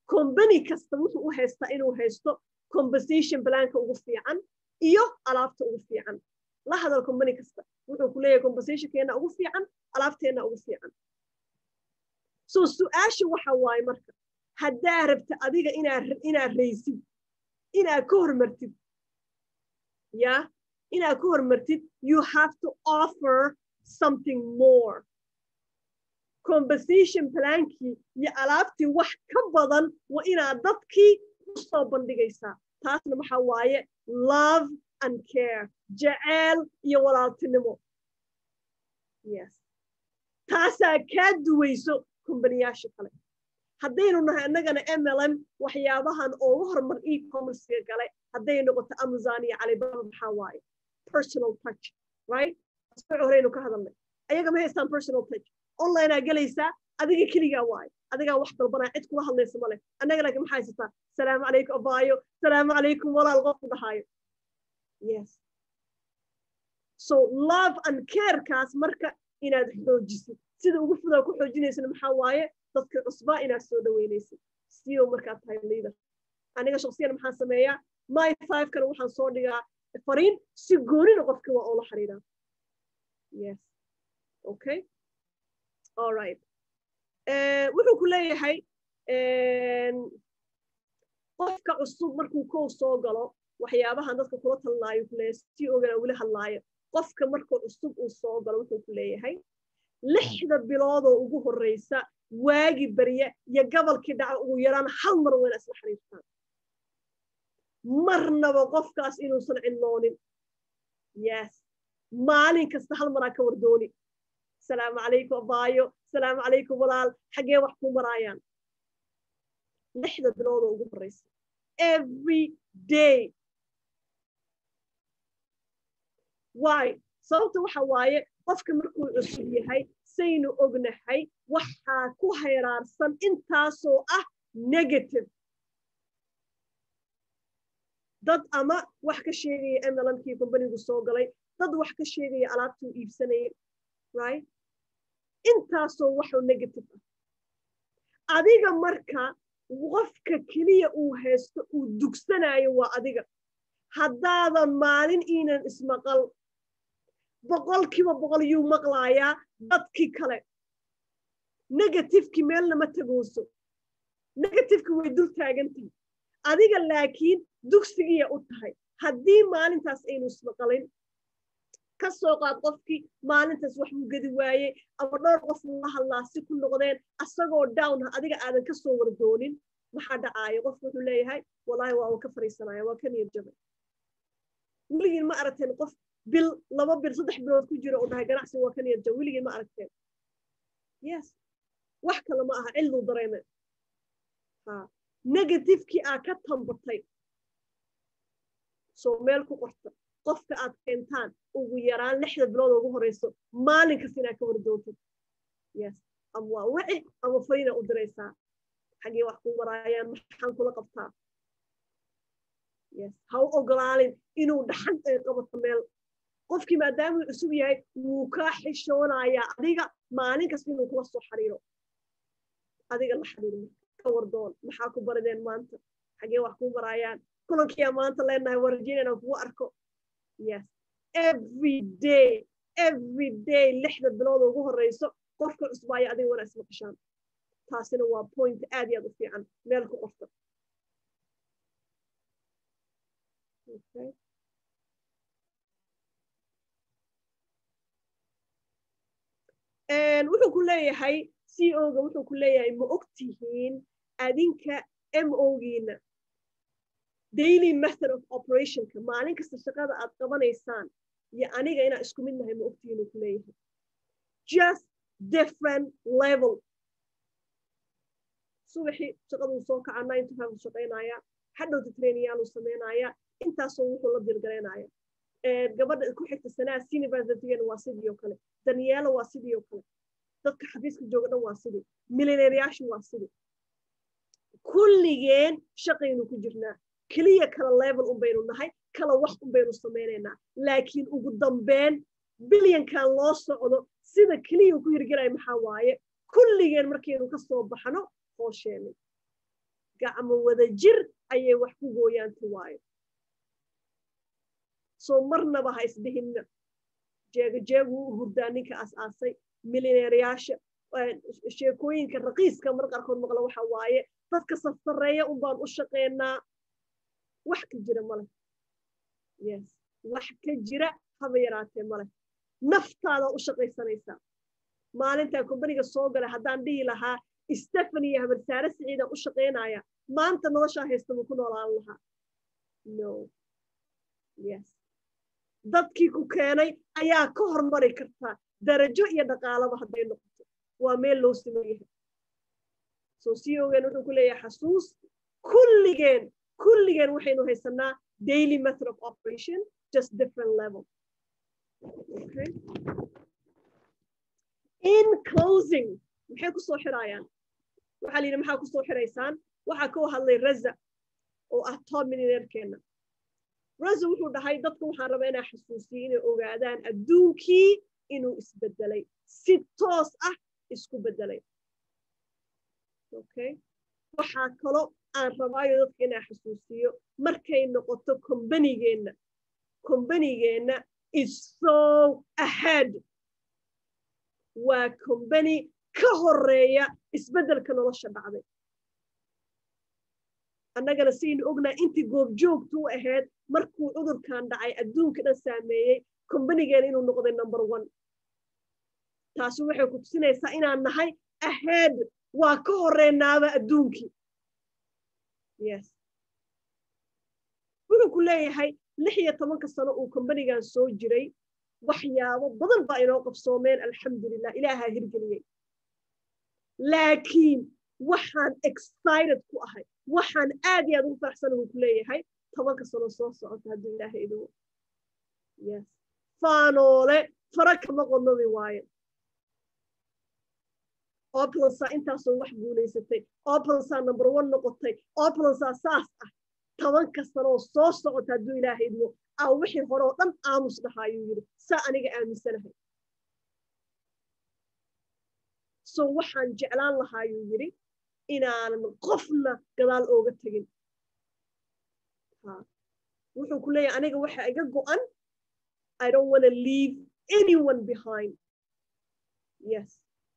combany kasta wuxuu u haystaa inuu haysto compensation planka ugu fiican iyo alaabta ugu fiican la hadal combany kasta wuxuu ku leeyahay compensationkeena ugu fiican alaabteena ugu fiican so su-aasha waxa waaye marka haddaa rabta adiga inaad raysid inaad ka hormartid ya inaad ka hormartid you have to offer something more compensation plankii iyo alaabtii wax ka badan waa inaad dadkii u soo bandhigaysaa taasna waxa waaye love and care jaceyl iyo walaaltinimo yes taasaa kaa duwayso kumbaniyaasha kale haddaynu nahay annagana mlm waxyaabahan oogu horumar e-commercega gale hadday noqoto amazon iyo calibaba maxaa waaye personal touch right asbuuc horeynu ka hadalnay ayaga ma haystaan personal touch onlinea gelaysaa adiga keligaa waaye adigaa wax dalbanaa cid kula hadlaysa male annaga laakiin maxaa haysataa salaamu calaykum abaayo salaamu calaykum walaal qofku dhahaayo yes so love and carekaas marka inaad xoojisid sida ugu fudaa ku xoojinaysana maxaa waaye dadka cusbaa inaad soo dhaweynaysid siyo markaad tahay leader aniga shaksiyan maxaan sameeyaa my five kana waxaan soo dhigaa fariin si goonina qofkii waa oola xiriiraa yes okay all right wuxuu ku leeyahay qofka cusub markuu kow soo galo waxyaabahan dadka kula talnaayo ku leeyahay si ogana weli hadlaayo qofka markuu cusub uu soo galo wuxuu ku leeyahay lixda biloodoo ugu horreysa waagi barya iyo gobolkii dhaca ugu yaraan hal mar wayna isla xiriirtaan marnaba qofkaas inuusan ciloonin yes maalin kasta hal maraa ka wardooni salaamu calaykum abaayo salaamu calaykum walaal xaggee wax ku maraayaan lixda biloodoo ugu horreysa every day why sababta waxa waaye qofka markuu cusub yahay saynu ognahay waxaa ku hayraarsan intaasoo ah negative dad ama wax ka sheegaya mlmkii kombanigu soo galay dad wax ka sheegaya alaabtuu iibsanaya right intaasoo waxoo negative ah adiga marka qofka keliya uu haysto uu dugsanayo waa adiga haddaadan maalin iinan ismaqal boqolkiiba boqol yuu maqlaayaa dadkii kale negatifekii meelna ma tagooso negatifeki way dul taagantahay adiga laakiin dugsigiya u tahay haddii maalintaas aynu ismaqalin ka soo qaad qofkii maalintaas wax buu gedi waayey ama dhowr qof uu la hadlaa si ku noqdeen asagoo down ha adiga aadan ka soo wardoonin maxaa dhacaayo qofku wuxuu leeyahay wallaahi waa uu ka fariisanaya waa ka niyad jabay weligiin ma aragteen qof bil laba bil saddex bilood ku jiro oo dhahay ganacsi waa ka niyad jab weligiin ma aragteen yes wax kale ma aha cilduu dareeme ha negatifekii aa ka tambatay soo meel ku qorta qofka aad keentaan ugu yaraan lixda bilood ugu horeyso maalin kasta inaad ka wardoontid yes ama waa wici ama fariina u diraysaa xaggee wax ku maraayaan maxaan kula qabtaa yes ha u ogolaalin inuu dhaxan ay qabato meel qofkii maadaamuu cusub yahay wuu kaa xishoonayaa adiga maalin kasta inuu kula soo xariiro adiga la xariirma ka wardoon maxaa ku barideen maanta xaggee wax ku maraayaan kulankiyaa maanta leenahay warajin inaan kugu arko yes every day every day lixda bilood ugu horeyso qofka cusbaaya adiga wana isma qashaan taasina waa point aad iyo aad u fiican meel ku qorta wuxuu ku leeyahay c o ga wuxuu ku leeyahay ma og tihiin adinka m o giina daily method of operationka maalin kasta shaqada aad qabanaysaan iyo aniga inaa isku mid nahay ma ogtihiin uu ku leeyahay just different level subaxii shaqaduu soo kaca nine to five shaqaynaya hadhowta trainiyaaluu samaynaya intaasoo wuxuu la dirgaraynaya gabadha ku xigta sanaa universitygana waa sidii oo kale daniela waa sidii oo kale dadka xafiiska jooga dhan waa sidii milinareyaashu waa sidii kulligeen shaqaynu ku jirnaa keliya kala level un baynu nahay kala wax un baynu samaynaynaa laakiin ugu dambeyn bilyankan loo socdo sida keliya ku hirgelaya maxaa waaye kulligeen markaynu ka soo baxno hoosheenay gacmo wada jir ayay wax ku gooyaanti waayo soo marnaba ha isdhihinna jeegajeegu u hurdaa ninka as-aasay milineeryaasha sheekooyinka raqiiska mar qaarkood maqla waxa waaye dadka sarsareeya un baan u shaqeynaa wax ka jira male yes wax ka jira haba yaraatee male naftaada u shaqaysanaysaa maalintaa kombaniga soo galay haddaan dhihi lahaa stefani iyo habarsaare siciidaan u shaqaynaya maanta noloshaa haysta ma ku noolaan lahaa no yes dadkii ku keenay ayaa ka hormari kartaa darajo iyo dhaqaalaba hadday noqoto waa meel loo siman yahay soo sii ogeen wuxuu ku leeyahay xasuus kulligeen kulligeen waxaynu haysanaa daily method of operation just different level okay. in closing maxay ku soo xirayaan waxaa la yidhi maxaa ku soo xiraysaan waxaa ka hadlay raza oo ah top millionairkeena raza wuxuu dhahay dadka waxaan rabaa inaa xasuusiyo inay ogaadaan adduunkii inuu isbedelay si toos ah isku bedelay okay waxaa kalo aan rabaayo dadka inaa xasuusiyo markay noqoto kombanigeenna kombanigeenna is so ahead waa kombani ka horeeya isbeddelka nolosha dhacday annagana saynu ognaa intii goobjoogtu u ahayd markuu cudurkan dhacay adduunka dhan saameeyey kombanigeena inuu noqday number one taasi waxay ku tusinaysaa inaan nahay ahead waa ka horeynaaba adduunkii yes wuxuu ku leeyahay lix iyo tobanka sano uu kombanigan soo jiray waxyaabo badan baa inoo qabsoomeen alxamdulilah ilaahaa hirgeliyey laakiin waxaan excited ku ahay waxaan aad iyo aad ugu faraxsanahu ku leeyahay tobanka sano soo socota hadduu ilaahay idigu yes faanoole fara kama qodnadi waayo oplansa intaasoo wax guulaysatay oplansa number one noqotay oplansa saas ah tobanka sanoo soo socota hadduu ilaahay idmo aa wixii hore oo dhan aamus dhahaa ayuu yidhi saa aniga aaminsanahay so waxaan jeclaan lahaa ayuu yidhi inaanan qofna gadaal ooga tegin wuxuu ku leeyahay aniga waxa iga go'an i don't want to leave anyone behind yes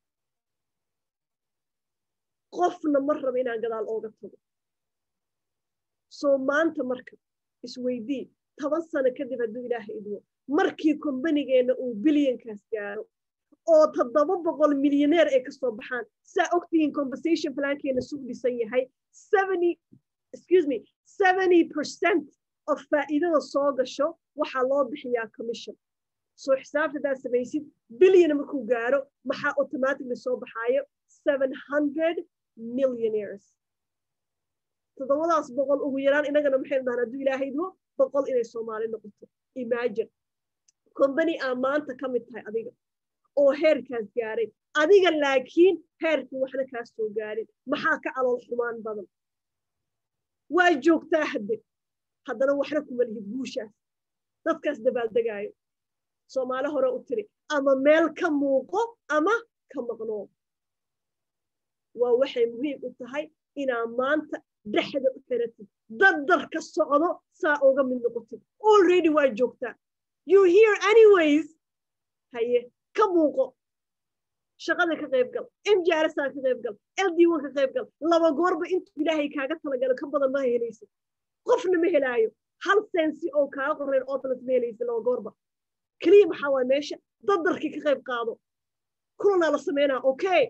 qofna ma raba inaan gadaal ooga tago soo maanta marka isweydii toban sano kadib hadduu ilaahay idmo markii kombanigeenna uu bilyankaas gaaro oo toddoba boqol milyaneer ay kasoo baxaan saa ogtihiin conversation plankeena suu dhisan yahay excuse me seventy percent of faa'iidada soo gasho waxaa loo bixiyaa commission soo xisaabta hadaad samaysid bilyan markuu gaaro maxaa automatically soo baxaayo seven hundred millionaires toddobadaas boqol ugu yaraan inagana maxaynu dhahan hadduu ilaahay idmo boqol inay soomaali noqoto imagine combany aa maanta ka mid tahay adiga oo heerkaas gaaray adiga laakiin heerkii waxna kaa soo gaarin maxaa ka calool xumaan badan waa joogtaa hadde haddana waxna kuma lihid guushaas dadkaas dabaaldegaayo soomaali hore u tiri ama meel ka muuqo ama ka maqnoo waa waxay muhiim u tahay inaa maanta dhexda u xiratid daddarka socdo saa uga mid noqotid already waa joogtaa you hear anyways haye ka muuqo shaqada ka qayb gal mjrsaa ka qayb gal ld1 ka qayb gal laba goorba intuu ilaahay kaaga talagalo ka badan ma helaysid qofna ma helaayo hal sensi oo kaaga qorayn oplant ma helaysid laba goorba keliya maxaa waay meesha daddarkii ka qayb qaado kulanaa la sameynaa okay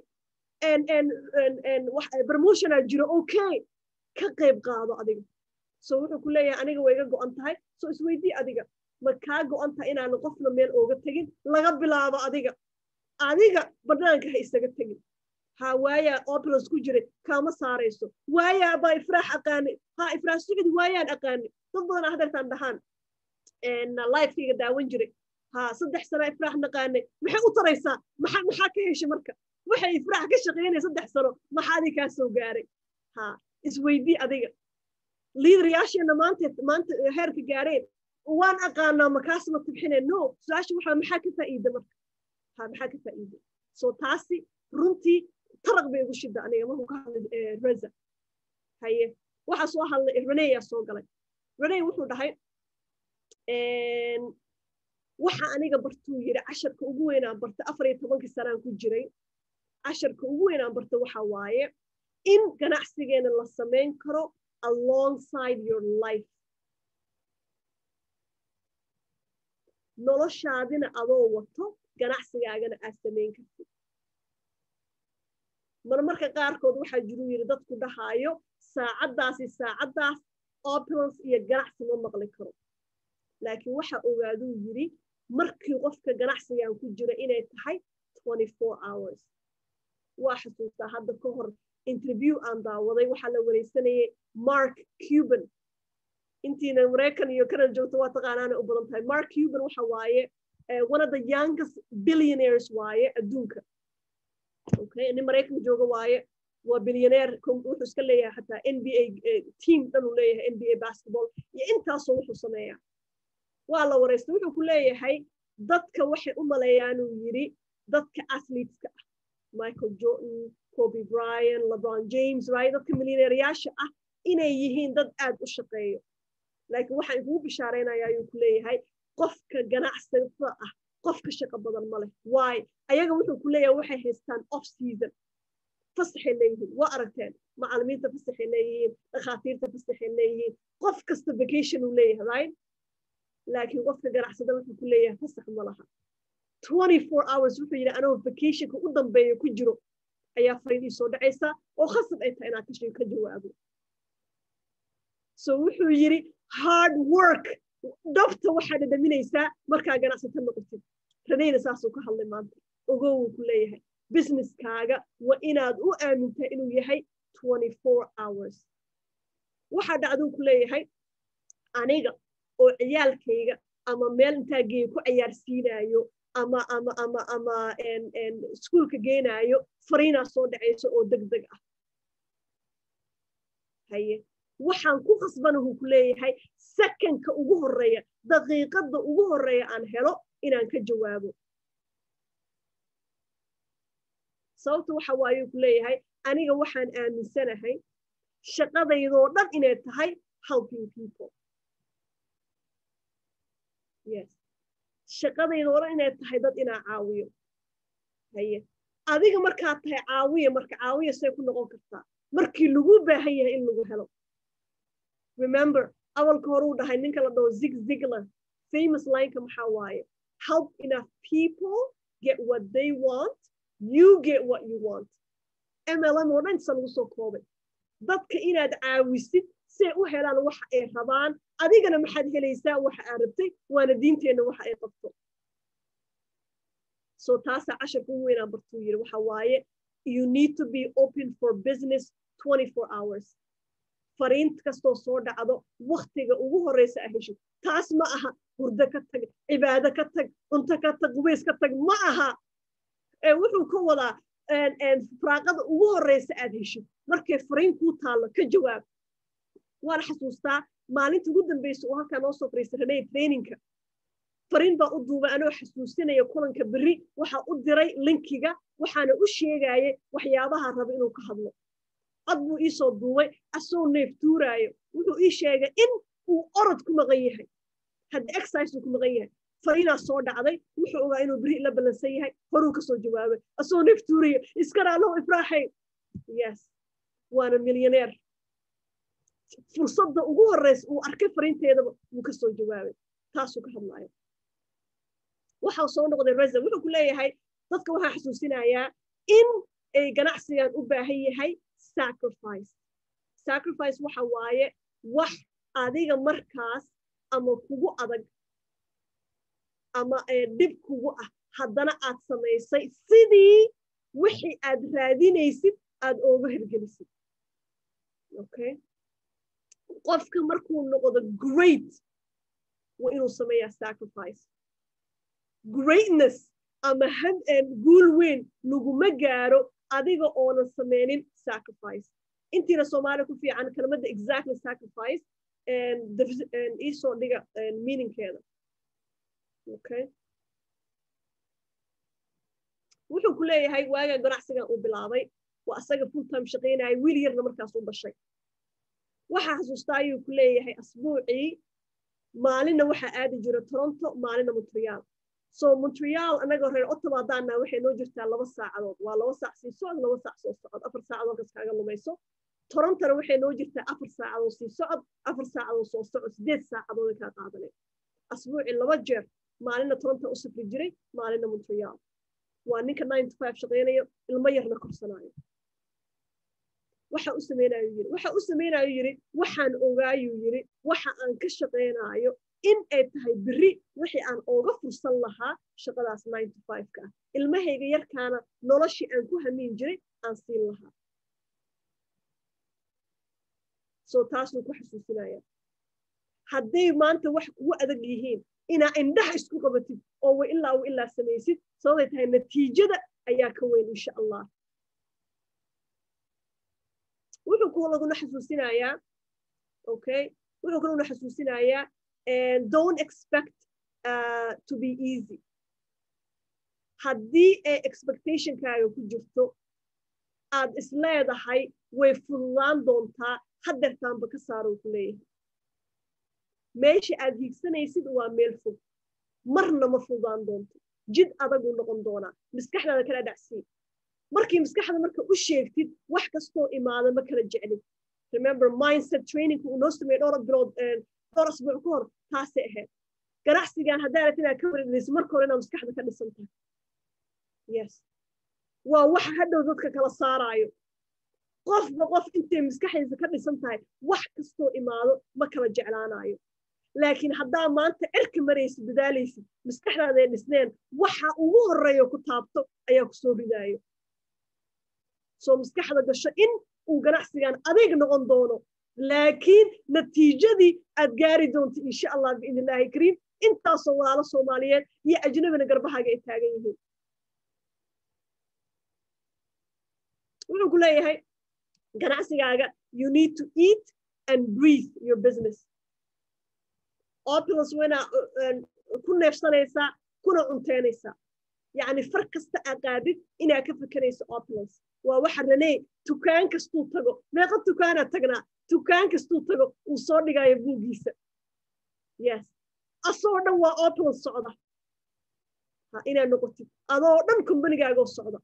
promotionaa jiro okay ka qayb qaado adiga so wuxuu ku leeyahay aniga way iga go'an tahay so isweydii adiga ma kaa go'an tahay inaanan qofna meel ooga tegin laga bilaabo adiga adiga banaanka ha isaga tegin ha waayaa opulance ku jiray kaama saarayso waayaa baa ifraax aqaanay ha ifraax sicdi waayaan aqaanay dad badan hadeertaan dhahaan lifekayga daawan jiray ha saddex sana ifraax naqaanay maxay u taraysaa maxaa maxaa ka heshay marka waxay ifraax ka shaqeynaya saddex sano maxaa adi kaa soo gaaray ha isweydii adiga liidarayaasheena maanta maanta heerka gaareen waan aqaanaa makaas ma tibxine no su-aasha waxaa maxaa ka faa'iida marka ha maxaa ka faa'iida so taasi runtii taraq bay igu shida aniga markuu ka hadlay reza haye waxaa soo hadlay reneyaa soo galay rene wuxuu dhahay waxa aniga bartuu yidhi casharka ugu weynaan barta afar iyo tobankii sanaan ku jiray casharka ugu weynaan barta waxa waaye in ganacsigeena la samayn karo alongside your life noloshaadina adoo wato ganacsigaagana aad samayn kartid marmarka qaarkood waxaa jiruu yidhi dadku dhahaayo saacaddaasi saacaddaas opulence iyo ganacsi ma maqli karo laakiin waxa ogaaduu yidhi markii qofka ganacsigan ku jira inay tahay hours waa xasuustaa hadda ka hor interview aan daawaday waxaa la wareysanayay mark cuban intiina maraykan iyo canada joogto waa taqaanaana u badan tahay mark cuban waxa waaye one of the youngest billionaires waaye adduunka okay nin maraykan jooga waaye waa billionaire wuxuu iska leeyahay xataa n b a team dhan uu leeyahay n b a basketball iyo intaasoo wuxuu sameeyaa waa la wareystay wuxuu ku leeyahay dadka waxay u maleeyaan uu yidhi dadka athleteska ah michael jordan kobe bryan lebron james right dadka milyaneeryaasha ah inay yihiin dad aad u shaqeeyo laakiin waxaan ikugu bishaaraynaya ayuu ku leeyahay qofka ganacsada ah qofka shaqo badan ma leh waay ayaga wuxuu ku leeyahay waxay haystaan off season fasaxay leeyihiin waa aragteen macalimiinta fasaxay leeyihiin dhakhaatiirta fasaxay leeyihiin qof kasta vacation uu leeyahay right laakiin qofka ganacsada wuxuu ku leeyahay fasax ma laha hours wuxuu yidhi anoo vacationka u dambeeya ku jiro ayaa fariidii soo dhacaysa oo khasab ay tahay inaad kashay ka jawaabo so wuxuu yidhi hard work dhabta waxaa dhadhaminaysaa markaa ganacsata noqotid ranayna saasuu ka hadlay maanta ogow wuu ku leeyahay businesskaaga waa inaad u aamintaa inuu yahay hours waxaa dhacduu ku leeyahay aniga oo ciyaalkayga ama meel intaa geeyo ku cayaarsiinaayo ama ama ama ama iskuulka geenaayo fariinaa soo dhacayso oo deg deg ah haye waxaan ku khasbanahu ku leeyahay sekanka ugu horeeya daqiiqadda ugu horeeya aan helo inaan ka jawaabo sababta waxa waayuu ku leeyahay aniga waxaan aaminsanahay shaqadaydoo dhan inay tahay helping people yes shaqadaydoo dhan inay tahay dad inaa caawiyo haye adiga markaad tahay caawiya marka caawiya say ku noqon kartaa markii lagu baahan yahay in lagu helo remember awalka horuu dhahay ninka la dhaho zig zigler famous lineka maxaa waaye help enough people get what they want you get what you want mlm oo dhan isa lagu soo koobay dadka inaad caawisid say u helaan waxa ay rabaan adigana maxaad helaysaa waxa aad rabtay waana diinteenna waxa ay qabto so taasaa casharka ugu weynaan bartuu yidhi waxa waaye you need to be open for business 24 hours fariint kastoo soo dhacdo waktiga ugu horeysa a heshid taas ma aha hurdo ka tag cibaado ka tag cunto ka tag qubays ka tag ma aha wuxuu ka wadaa firaaqada ugu horeysa aad heshid markay fariin kuu taallo ka jawaab waana xasuustaa maalinta ugu dambeysa oo halkaa noo soo fariista ranay traininka fariin baa u duubay anoo xasuusinaya kulanka berri waxaa u diray linkiga waxaana u sheegayay waxyaabaha raba inuu ka hadlo cod buu iisoo duubay asoo neef tuuraayo wuxuu ii sheegay in uu orod ku maqan yahay hadda exercise uu ku maqan yahay fariinaa soo dhacday wuxuu ogaa inuu beri la ballansan yahay horuu kasoo jawaabay asoo neef tuurayo iskaraallow ifraaxay yes waana milyaneer fursadda ugu horeysa uu arkay fariinteedaba wuu kasoo jawaabay taasuu ka hadlaayo waxaa soo noqday reza wuxuu ku leeyahay dadka waxaa xasuusinayaa in ay ganacsigan u baahan yahay sacrifice sacrifice waxa waaye wax adiga markaas ama kugu adag ama dhib kugu ah haddana aad samaysay sidii wixii aad raadinaysid aad ooga hirgelisid okay qofka markuu noqdo great waa inuu sameeyaa sacrifice greatness ama guul weyn laguma gaaro adiga oonan sameynin sacrifice intiina soomaaliya ku fiican kelmadda exactly sacrifice iisoo dhiga meaningkeeda okay wuxuu ku leeyahay waagaa ganacsigan uu bilaabay waa asaga full time shaqaynaya wiil yarna markaas u dhashay waxaa xasuustaa ayuu ku leeyahay asbuucii maalinna waxaa aadi jira toronto maalinna montreal so montreal anagoo reer ottawa haddaanaa waxay noo jirtaa laba saacadood waa laba saac sii socod laba saac soo socod afar saacadood kas kaaga lumayso torontona waxay noo jirtaa afar saacadood sii socod afar saacadood soo socod sideed saacadood kaa qaadanay asbuucii laba jeer maalinna toronto u safri jiray maalinna montreal waa ninka nine to five shaqaynayo ilmo yarna korsanaayo waxa u samaynayo yiri waxa u samaynayo yiri waxaan ogaayuu yiri waxa aan ka shaqaynaayo in ay tahay beri wixii aan ooga fursan lahaa shaqadaas nine to five ka ah ilmahayga yarkaana noloshii aan ku hamiin jiray aan siin lahaa so taasuu ku xasuusinaya hadday maanta wax kugu adag yihiin inaa indhaha isku qabatid oo wa ilaa wa ilaa samaysid sababay tahay natiijada ayaa ka weyn insha allah wuxuu ku laguna xasuusinayaa okay wuxuu kalaguna xasuusinayaa don't expect uh, to be easy haddii ay expectationkaaga ku jirto aad isleedahay way fududaan doontaa hadeertaanba ka saarou ku leeyahay meesha aad hiigsanaysid waa meel fog marna ma fududaan doonto jid adaguu noqon doonaa maskaxdaada kala dhacsii markii maskaxda marka u sheegtid wax kastoo imaada ma kala jeclid remember mindset trainingka uu noo sameeyey dhowr bilood dhowr asbuuc ka hor taasay ahayd ganacsigan haddaa rabtid inaad ka wareegayso marka hore inaad maskaxda ka dhisan tahay yes waa waxa hadhow dadka kala saaraayo qofba qof intay maskaxdiisa ka dhisan tahay wax kastoo imaado ma kala jeclaanayo laakiin haddaa maanta cirka maraysid dadaalaysid maskaxdaaday dhisneen waxa ugu horreeyo ku taabto ayaa ku soo ridaayo soo maskaxda gasho in uu ganacsigan adayg noqon doono laakiin natiijadii aad gaari doonto insha allah biidn illaahi kariim intaasoo walaalo soomaaliyeed iyo ajnabina garbahaaga ay taagan yihiin wuxuu ku leeyahay ganacsigaaga you need to eat and breathe your business opulus waynaa ku neefsanaysaa kuna cunteynaysaa yacni far kasta aad qaadid inaad ka fekerayso opulus waa waxa raney tukaan kastuu tago meeqa tukaanaad tagnaa tukaan kastuu tago uu soo dhigaayo buuggiisa yes asoo dhan waa opulus socda ha inaad noqotid adoo dhan kombanigaago socda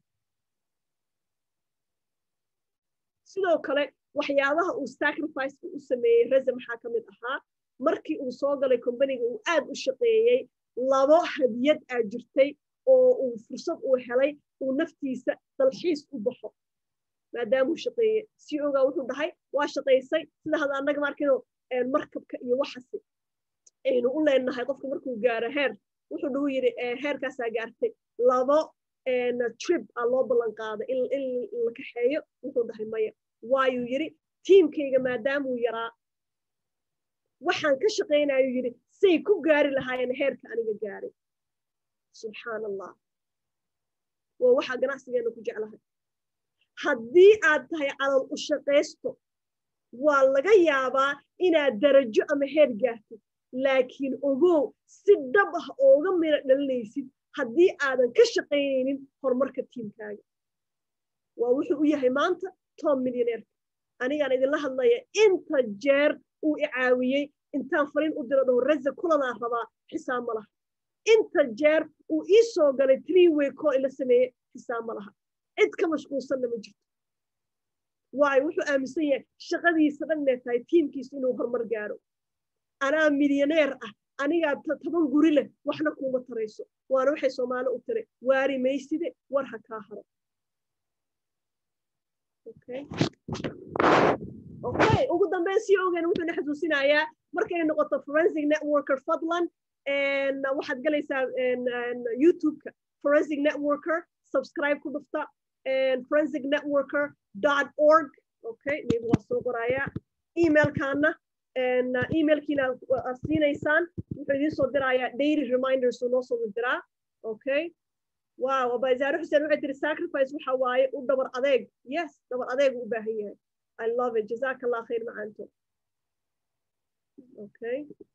sidoo kale waxyaabaha uu sacrificeka u sameeyey reze maxaa ka mid ahaa markii uu soo galay kombaniga uu aad u shaqeeyey labo hadiyad aa jirtay oo uu fursad uu helay uu naftiisa dalxiis u baxo maadaamuu shaqeeye si ogaa wuxuu dhahay waa shaqaysay sida hada annaga markino markabka iyo waxasi aynu u leenahay qofka markuu gaaro heer wuxuu dhahu yidhi heerkaasaa gaartay labo trip aa loo ballan qaaday in la kaxeeyo wuxuu dhahay maya waayuu yidhi tiimkayga maadaamuu yaraa waxaan ka shaqaynayuu yidhi say ku gaari lahaayeen heerka aniga gaaray subxaan allah waa waxaa ganacsigeena ku jeclahay haddii aad tahay calal u shaqaysto waa laga yaabaa inaad darajo ama heer gaartid laakiin ogow si dhab ah ooga miro dhalinaysid haddii aadan ka shaqaynaynin horumarka tiimkaaga waa wuxuu u yahay maanta tom millioneerka anigaan idinla hadlaya inta jeer uu i caawiyey intaan fariin u diro dhaho reze kulanaa rabaa xisaab ma laha inta jeer uu ii soo galay tree way call ila sameeyey xisaab ma laha cid ka mashquulsanna ma jirto waayo wuxuu aaminsan yahay shaqadiisa dhan inay tahay tiimkiisu inuu horumar gaaro anaa milyaneer ah anigaa toban guri leh waxna kuuma tarayso waana waxay soomaali u tiri waari mayside war ha kaa haro okay ugu dambeyn sii ogeyn wuxuuna xasuusinayaa markay noqoto forensic networker fadlan waxaad galaysaa youtube-ka forensic networker subscribe ku dhufta forensic networker dot org okay maybe waa soo qorayaa emailkaana emailkiina aad siinaysaan wuxuu idiin soo dirayaa daily reminders uu noo soo diraa okay wow abazaare xuseen waxay tiri sacrifice waxa waaye u dhabar adeeg yes dhabar adeeg u baahan yahay i love it jazaka allah khayr macaanto okay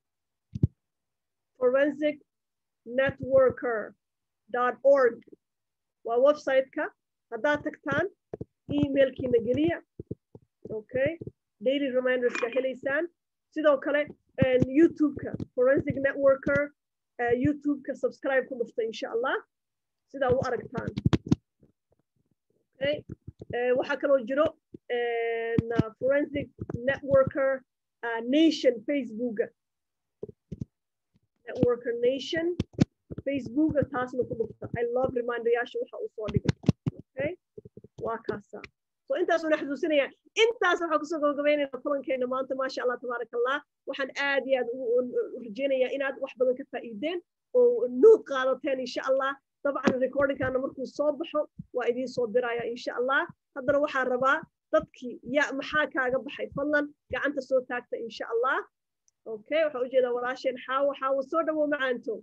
forensic networker dot org waa website-ka haddaad tagtaan emailkiina geliya okay daily reminderska helaysaan sidoo kale youtube-ka forensic networker youtube-ka subscribe ku dhufta insha allah sidaa u aragtaan okay waxaa kaloo jiro forensic networker nation facebooka networker nation facebooka taasna ku dhufta i love reminderyaasha waxa uu soo dhigay okay waa kaasa so intaas una xasuusinaya intaas waxaa kusoo gabagabaynayna kulankeena maanta maasha allah tabaaraka allah waxaan aad iyo aad u rajaynayaa inaad wax badan ka faa'iideen oo nuud qaadateen insha allah dabcan recordingkaana markuu soo baxo waa idiin soo diraya insha allah haddana waxaan rabaa dadkii ya maxaa kaaga baxay fadlan gacanta soo taagta insha allah okay waxaa ujeedaa walaasheen xaawo xaawo soo dhawo macaanto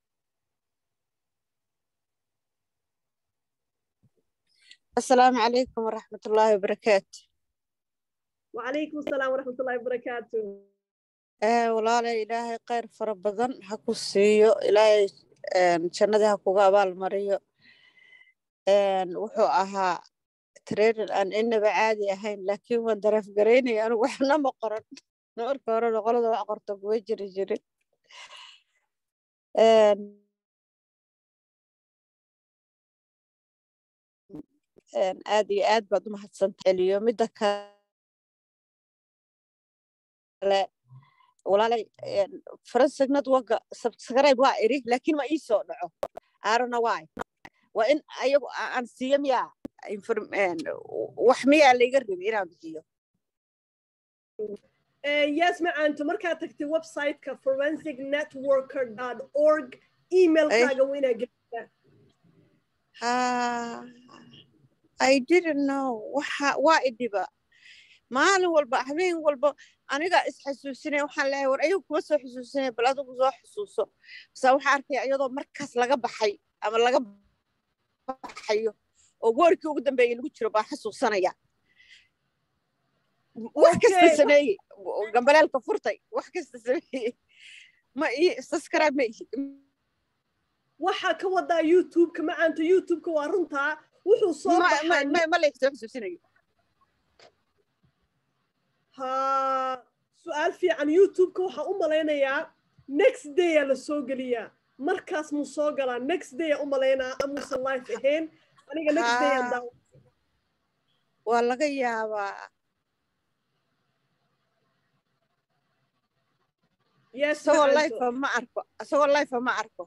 السلام عليكم ورحمة الله وبركاته وعليكم السلام ورحمة الله وبركاته آه والله إلهي خير فربضن هكو سيو إلهي جنة هكو قابال مريو وحو أها ترين أن إن بعادي أهين لكن وان درف قريني أنا وحنا مقرن نور كورن غلط وعقرت بوجري جري aad iyo aad baad u mahadsantahay eliyo midda kale walaalay forensic network subscribe waa iri laakiin ma ii soo dhaco arona why waa in ayagu aan siiyo miyaa wax miyaa laiga rabi inaan bixiyo yes macaanto markaad tagtay websiteka forensic networker dot org emailkaaga waa inaa gelisaa I didn't know waxa waa idhiba maalin walba habeen walba aniga isxasuusinaya waxaan leeyahay war ayagu kuma soo xusuusinaya bal adigu soo xusuuso basa waxaa arkaya iyadoo markaas laga baxay ama laga baxayo oo goorkii ugu dambeeyay lagu jiro baa xasuusanaya wax kasta sameeyey gambaleelka furtay wax kasta sameeyey ma ii subscribe ma ihi waxaa ka wadaa youtube-ka macaanta youtube-ka waa runtaa wuxuu soo ma laysoo xusuusinayo ha su-aal fiican youtube-ka waxaa u malaynayaa next daya la soo geliyaa markaas muu soo galaa next daya u malaynaa amuusan life ahayn aniga next dayaan daawa waa laga yaabaa yes isagoo life ma arko isagoo life ma arko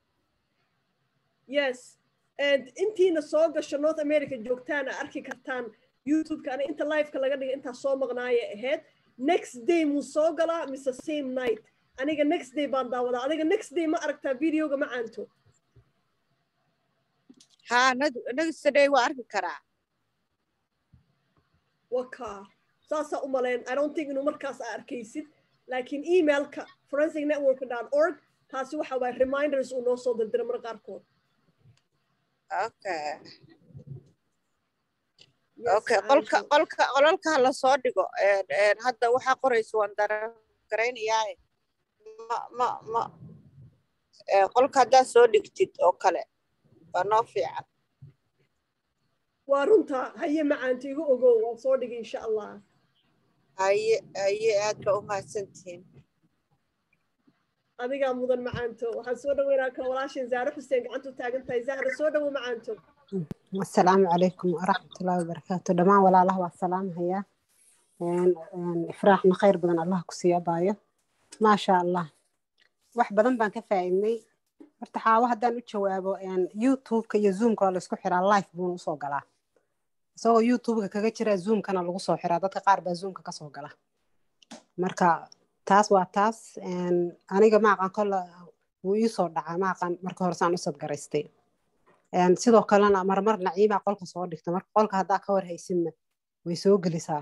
yes and intiina soo gasho north america joogtaana arki kartaan youtube-ka ani inta liveka laga dhiga intaa soo maqnaaya ahayd next day muu soo galaa mise same night aniga next day baan daawadaa adiga next day ma aragtaa videoga ma caanto ha next day waa arki karaa waka saasaa u malayn i don't think inuu markaas aa arkaysid laakiin emailka forensic network dot org taasi waxa waay reminders uu noo soo dirdira mar qaarkood okay okay qolka qolka qolalka la soo dhigo hadda waxaa qoraysa waan daragaraynayaaye ma ma ma qolka haddaa soo dhigtid oo kale waa noo fiican waa runta haye macaanta igu ogow waan soo dhigay insha allah haye haye aad ba u mahadsantihiin adigaa mudan macaanto waxaan soo dhaweynaa kan walaashin zaare xuseen gacantu taagan tahay zahra soo dhawo macaanto asalaamu calaykum waraxmatullaahi wabarakaatu dhammaan walaalaha waa salaamhayaa ifraaxna khayr badan allah ku siiya baayo maasha allah wax badan baan ka faa'iidnay horta xaawo haddaan u jawaabo youtube-ka iyo zoomka waa laysku xiraa life buuna usoo galaa isagoo youtube-ka kaga jira zoomkana lagu soo xiraa dadka qaar baa zoomka kasoo gala marka taas waa taas aniga maaqan kolla wuu iisoo dhacaa maaqan marka hore saan u sadgaraystay sidoo kalena marmar naciimaa qolka soo dhigta marka qolka haddaa ka war haysinna way soo gelisaa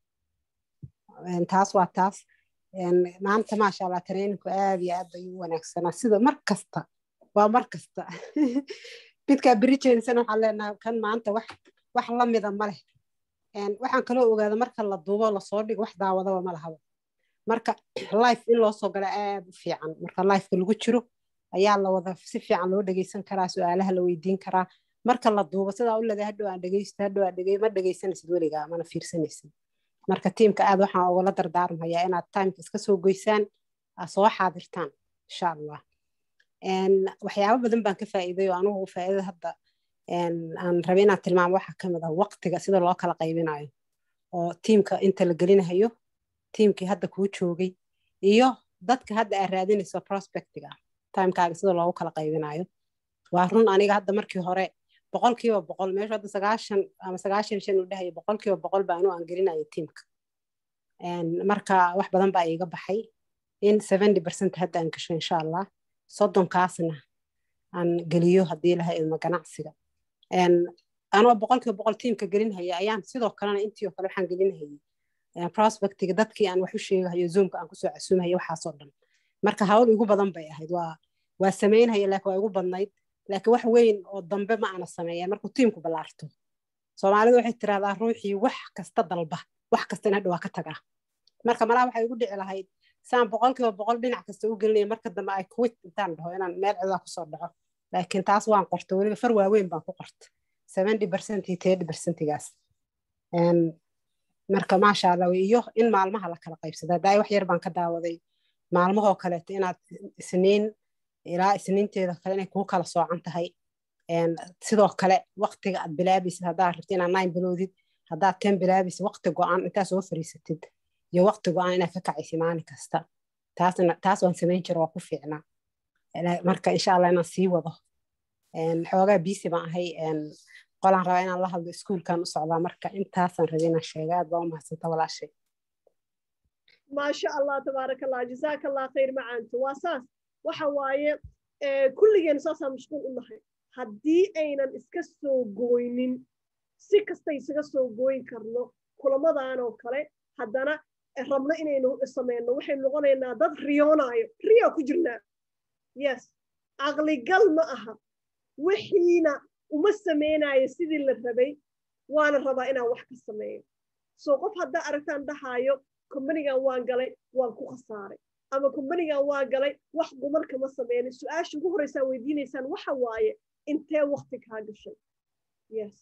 taas waa taas maanta maasha allah traininku aad iyo aad bay u wanaagsanaa sida mar kasta waa mar kasta midkaa berijeensana waxaan leenahay kan maanta wax wax lamida ma leh waxaan kaloo ogaada marka la duubo lasoo dhigo wax daawadaba ma lahaba marka life in loo soo gala aad u fiican marka lifeka lagu jiro ayaa la wada si fiican loo dhegeysan karaa su-aalaha la weydiin karaa marka la duubo sidaa u leedahay hadhow aan dhegeysto hadhow aan dhegey ma dhegeysanaysid weligaa mana fiirsanaysid marka tiimka aad waxaan ugala dardaarmayaa inaad timeka iska soo goysaan aad soo xaadirtaan insha allah waxyaabo badan baan ka faa'iiday oo anugu faa'iidada hadda aan rabay inaan tilmaamo waxaa ka mid ah waqtiga sida loo kala qaybinayo oo tiimka inta la gelinayo tiimkii hadda kuu joogay iyo dadka hadda aad raadinayso prospectiga timekaaga sida loogu kala qaybinayo waa run aniga hadda markii hore boqolkiiba boqol meeshu hadda sagaashan ama sagaashan shan u dhahaya boqolkiiba boqol baa anuu aan gelinayo tiimka marka wax badan baa iiga baxay in seventy percent hadda aan gasho insha allah soddonkaasna aan geliyo haddii laha ilmo ganacsiga anoo boqolkiiba boqol tiimka gelinhaya ayaan sidoo kalena intii oo kale waxaan gelinhayay prospectiga dadkii aan wax u sheegahayo zoomka aan kusoo casuumahayo waxaasoo dhan marka hawl igu badan bay ahayd waa waa samaynhaya laakiin waa igu badnayd laakiin wax weyn oo dambe ma aana sameeyeen markuu tiimku ballaarto soomaalidu waxay tirahdaa ruuxii wax kasta dalba wax kasta in hadha waa ka tagaa marka malaa waxay igu dhici lahayd saan boqolkiiba boqol dhinac kasta u gelinaya marka dambe ay quit intaan dhaho inaan meel cidaa kusoo dhaco laakiin taas waan qorta weliba far waaweyn baan ku qorta seventy percent iyo thirty percentigaas marka maasha allah iyo in maalmaha la kala qaybsada hadda wax yar baan ka daawaday maalmahoo kaleeto inaad isniin ilaa isniinteeda kale inay kuu kala soocan tahay sidoo kale waqtiga aad bilaabaysid haddaad rabti inaad nine biloodid haddaad ten bilaabaysid waqti go-an intaad soo fariisatid iyo waqti go-an inaad ka kacaysid maalin kasta taasna taas waan samayn jira waa ku fiicnaa marka insha allah inaan sii wado xoogaa biisi baan ahay qolaan rabaa inaan la hadlo iskuulkan u socdaa marka intaasaan rabay inaan sheega aad baa u mahadsanta walaashay maasha allah tabaaraka allah jazaaka allah khayr macaanto waa saas waxa waaye kulligeen saasaan mashquul u nahay haddii aynan iska soo gooynin si kasta isaga soo gooyin karno kulamadan oo kale haddana rabno inaynu samayno waxay noqonaynaa dad riyoonaayo riyo ku jirnaa yes caqligal ma aha wixiina uma samaynayo sidii la rabay waana rabaa inaan wax ka sameeyo soo qof haddaa aragtaan dhahaayo kombanigan waan galay waan ku khasaaray ama kombanigan waan galay wax dumar kama sameynin su-aasha ugu horreysaan weydiinaysaan waxa waaye intee wakti kaa gashay yes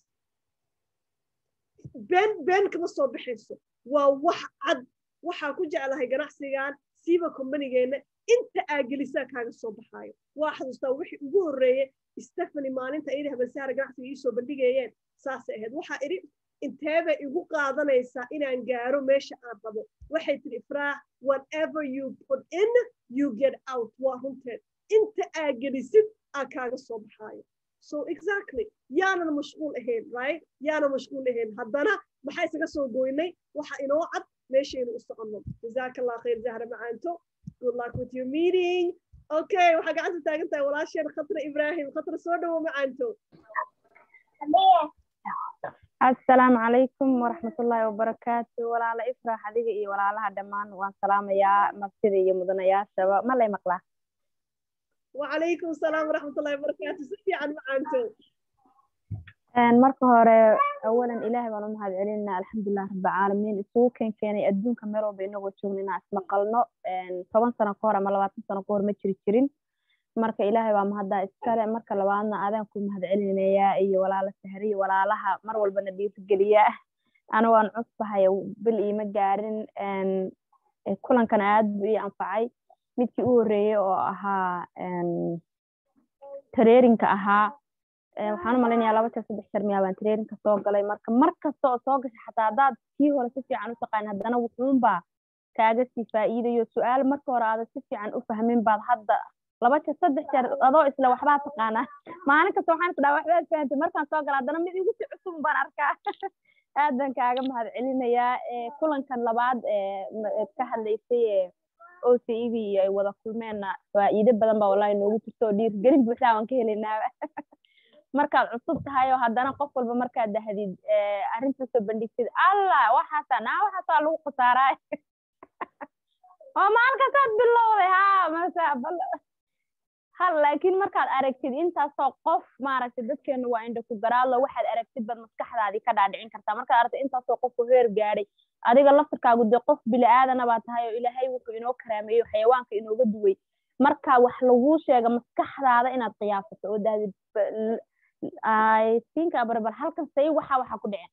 been been kama soo baxayso waa wax cad waxaa ku jeclahay ganacsigan siiba kombanigeenna inta aa gelisaa kaaga soo baxaayo waa xasuustaa wixii ugu horreeye stephany maalinta iyada habansaara ganacsiga iisoo bandhigayeen saasay ahayd waxaa idhi inteebay igu qaadanaysaa inaan gaaro meesha aan rabo waxay tiri ifraax whatever you put in you get out waa runteed inta aa gelisid aa kaaga soo baxaayo so exactly yaanan mashquul ahayn right yaanan mashquul ahayn haddana maxaa isaga soo goynay waxa inoo cad meeshaynu u soconno jazaaka allah khayr zahra macaanto good luck with your meeting okay waxaa gacanta taagan tahay walaasheen khatra ibrahim khatra soo dhowo macaanto asalaamu calaykum waraxmatullaahi wabarakaatu walaala ifraax adiga iyo walaalaha dhammaan waan salaamayaa martida iyo mudanayaashaba ma lay maqlaa wacalaykum asalaam waraxmatullahi wabarakaatu si fiican macaanto marka hore awalan ilaahay baan u mahad celinaa alxamdulilah rabbilcaalamiin isugu keen keenay adduunka meel walba inagoo joogna inaan ismaqalno toban sano ka hor ama labaatan sano ka hor ma jiri jirin marka ilaahay baa mahaddaa iskale marka labaadna adaan ku mahad celinayaa iyo walaala sahriya walaalaha mar walbana dhiirigeliya anigo aan cusbahay bil iima gaarin kulankan aad buu ii anfacay midkii u horreeyey oo ahaa tareerinka ahaa waxaan u malaynayaa laba jeer saddex jeer miyaa baan tareerinka soo galay marka mar kasta oo soo gasha xataa haddaad kii hore si fiican u taqaan haddana wuxuunbaa kaaga sii faa'iidayo su-aal marka hore aada si fiican u fahmin baad hadda laba jeer saddex jeer adoo isla waxbaa taqaanaa maalin kasta waxaan isdhaa waxbaad fahantay markaan soo gala haddana mid igu si cusub baan arkaa aad baan kaaga mahad celinayaa kulankan labaad ka hadlaysay o c e d ay wada kulmeenna faa'iido badan baa wallahi noogu jirto oo dhiirgelin buuxdaa waan ka helaynaa markaad cusub tahay oo haddana qof walba markaad dahdid arrinta soo bandhigtid allah waxaasa naa waxaasaa lagu khasaaraa oo maalkasaad bilowday ha masa bal hal laakiin markaad aragtid intaasoo qof maaragtay dadkeenu waa indha ku garaadlo waxaad aragtid baad maskaxdaadii ka dhaadhicin kartaa markaad aragtid intaasoo qofku heer gaadhay adiga laftirkaagu dee qof bili aadana baa tahay oo ilaahay wuxuu inoo karaameeyo xayawaanka inooga duway marka wax laguu sheega maskaxdaada inaad qiyaasato oo dahdid i think barbar halkan say waxa waxa ku dhicin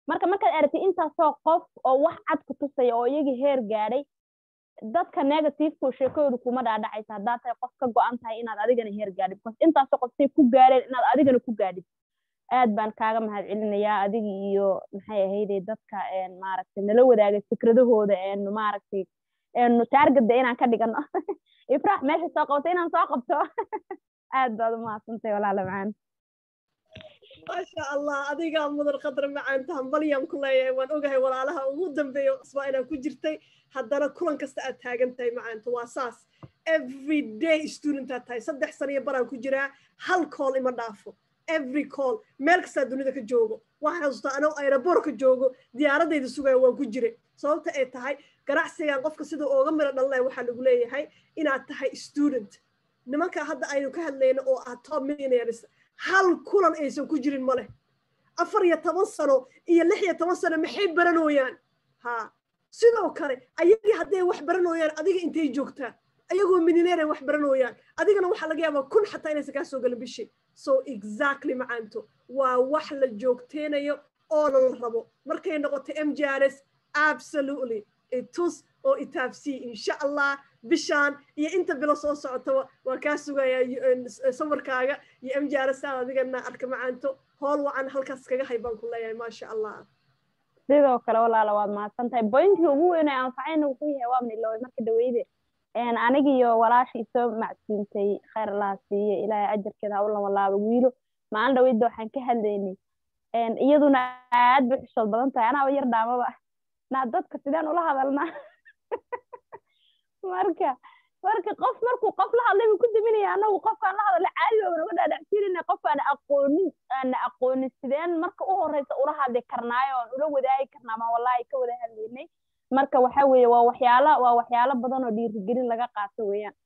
marka markaad aragtid intaasoo qof oo wax cad ku tusaya oo iyagii heer gaadhay dadka negativeko sheekadooda kuma dhaadhacaysa haddaad tahay qof ka go-an tahay inaad adigana heer gaadhid because intaasoo qof say ku gaadheen inaad adigana ku gaadhid aad baan kaaga mahad celinayaa adiga iyo maxay ahayde dadka maaragtay nala wadaagay fikradahooda eenu maaragtay eenu taargada inaan ka dhigano ifraax meesha soo qabto inaan soo qabto aad baad u mahadsantay walaala macaan maasha allah adigaa mudan qadar macaanta hambalyaan ku leeyahay waan ogahay walaalaha ugu dambeeya isbaa inaan ku jirtay haddana kulan kasta aad taagan tahay macaanta waa saas every day studentaad tahay saddex saniyo baraan ku jiraa hal kool ima dhaafo every call meel kastaa dunida ka joogo waxaan xasuustaa anoo aeroboor ka joogo diyaaradayda sugaya waan ku jiray sababta ay tahay ganacsigan qofka sida ooga miro dhalnay waxaa lagu leeyahay inaad tahay student nimanka hadda aynu ka hadlayno oo ah top millionaires hal kulan aysan ku jirin ma leh afar iyo toban sano iyo lix iyo toban sano maxay baranooyaan ha sidoo kale ayagii hadday wax baranooyaan adiga intay joogtaan ayagoo millionaire ay wax baranooyaan adigana waxaa laga yaabaa kun xataa inaysan kaa soo galin bishii so exactly macaanto waa wax la joogteenayo oo la rabo markay noqoto m j r s absolutely itus oo itaabsii insha allah bishaan iyo inta bilo soo socotaba waa kaa sugayaa sawarkaaga iyo m j r s aad adigana arka macaanto hool wacan halkaas kaga hay baan ku leeyahay maasha allah sidoo kale walaala waad mahadsan tahay bointii ugu weyn ee anfacayna wuxuu yahay waa midloway marka dhaweyde anigiyo walaasha isoo macsuuntay khayr allaha siiye ilaahay ajarkeeda ha u lamalaabo wiilo maalin dhaweyda waxaan ka hadlaynay iyaduna aad bay xishood badan tahay anaaba yar dhaamaba naa dadka sideen ula hadalnaa marka marka qof markuu qof la hadlay buu ku daminaya anagu qofkaan la hadalay caadi baa naga dhaadhacsiinayna qof aan aqoonin aana aqoonin sideen marka u horeysa ula hadli karnaayo oon ula wadaagi karnaa ma wallahi ka wada hadlaynay marka waxa weeye waa waxyaalo waa waxyaalo badan oo dhiirigelin laga qaato weeyaan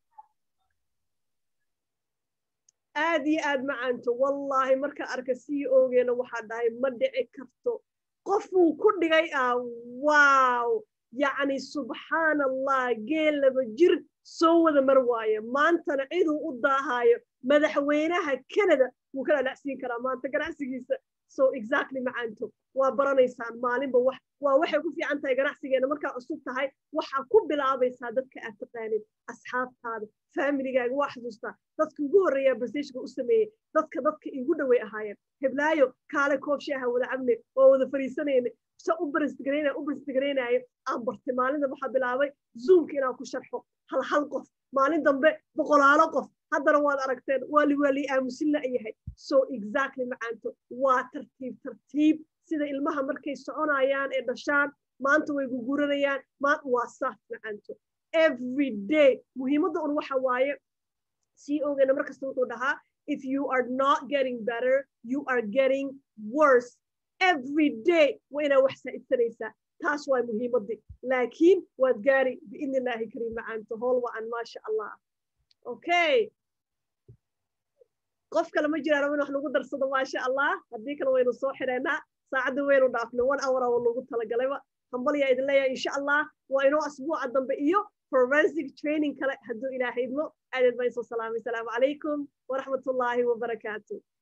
aad iyo aad macaanto wallaahi marka arka sii oogeena waxaa dhahay ma dhici karto qofuu ku dhigay ah wow yacni subxaan allah geel laba jir soo wada mar waaye maantana ciduu u daahaayo madaxweynaha canada wuu ka dhalacsiin karaa maanta ganacsigiisa so exactly macaanto waa baranaysaan maalinba wax waa waxay ku fiican tahay ganacsigeena markaa cusub tahay waxaa ku bilaabaysaa dadka aad taqaanid asxaabtaada familigaaga waa xasuustaa dadka ugu horreeyaa basishka u sameeyey dadka dadka igu dhoway ahaayeen heblaayo kaale koob shaaha wada cabne waa wada fariisanayne se u barisgaraynayo u barisgaraynayo aan bartay maalinta waxaa bilaabay zoomka inaan ku sharxo hal hal qof maalin dambe boqolaalo qof haddana waad aragteen waali waali aamusin la yahay so exactly macaanto waa tartiib tartiib sida ilmaha markay soconayaan ee dhashaan maanta way guguranayaan waa saas macaanto every day muhiimadda un waxa waaye sii ogeena markasta wuxuu dhahaa if you are not getting better you are getting worse every day waa inaa wax saa'idsanaysaa taas waa muhiimaddii laakiin waad gaari biidni illaahi kariim macaanto hool wacan maasha allah okay qof kale ma jiraan in wax lagu darsado maasha allah haddii kale waynu soo xidhaynaa saacadda waynu dhaafnay one hour oo lagu talagalayba hambalyaa idin leeyahay insha allah waa inoo asbuuca dambe iyo forensic training kale hadduu ilaahay idmo aadad baan soo salaamay asalaamu calaykum waraxmatullaahi wabarakaatu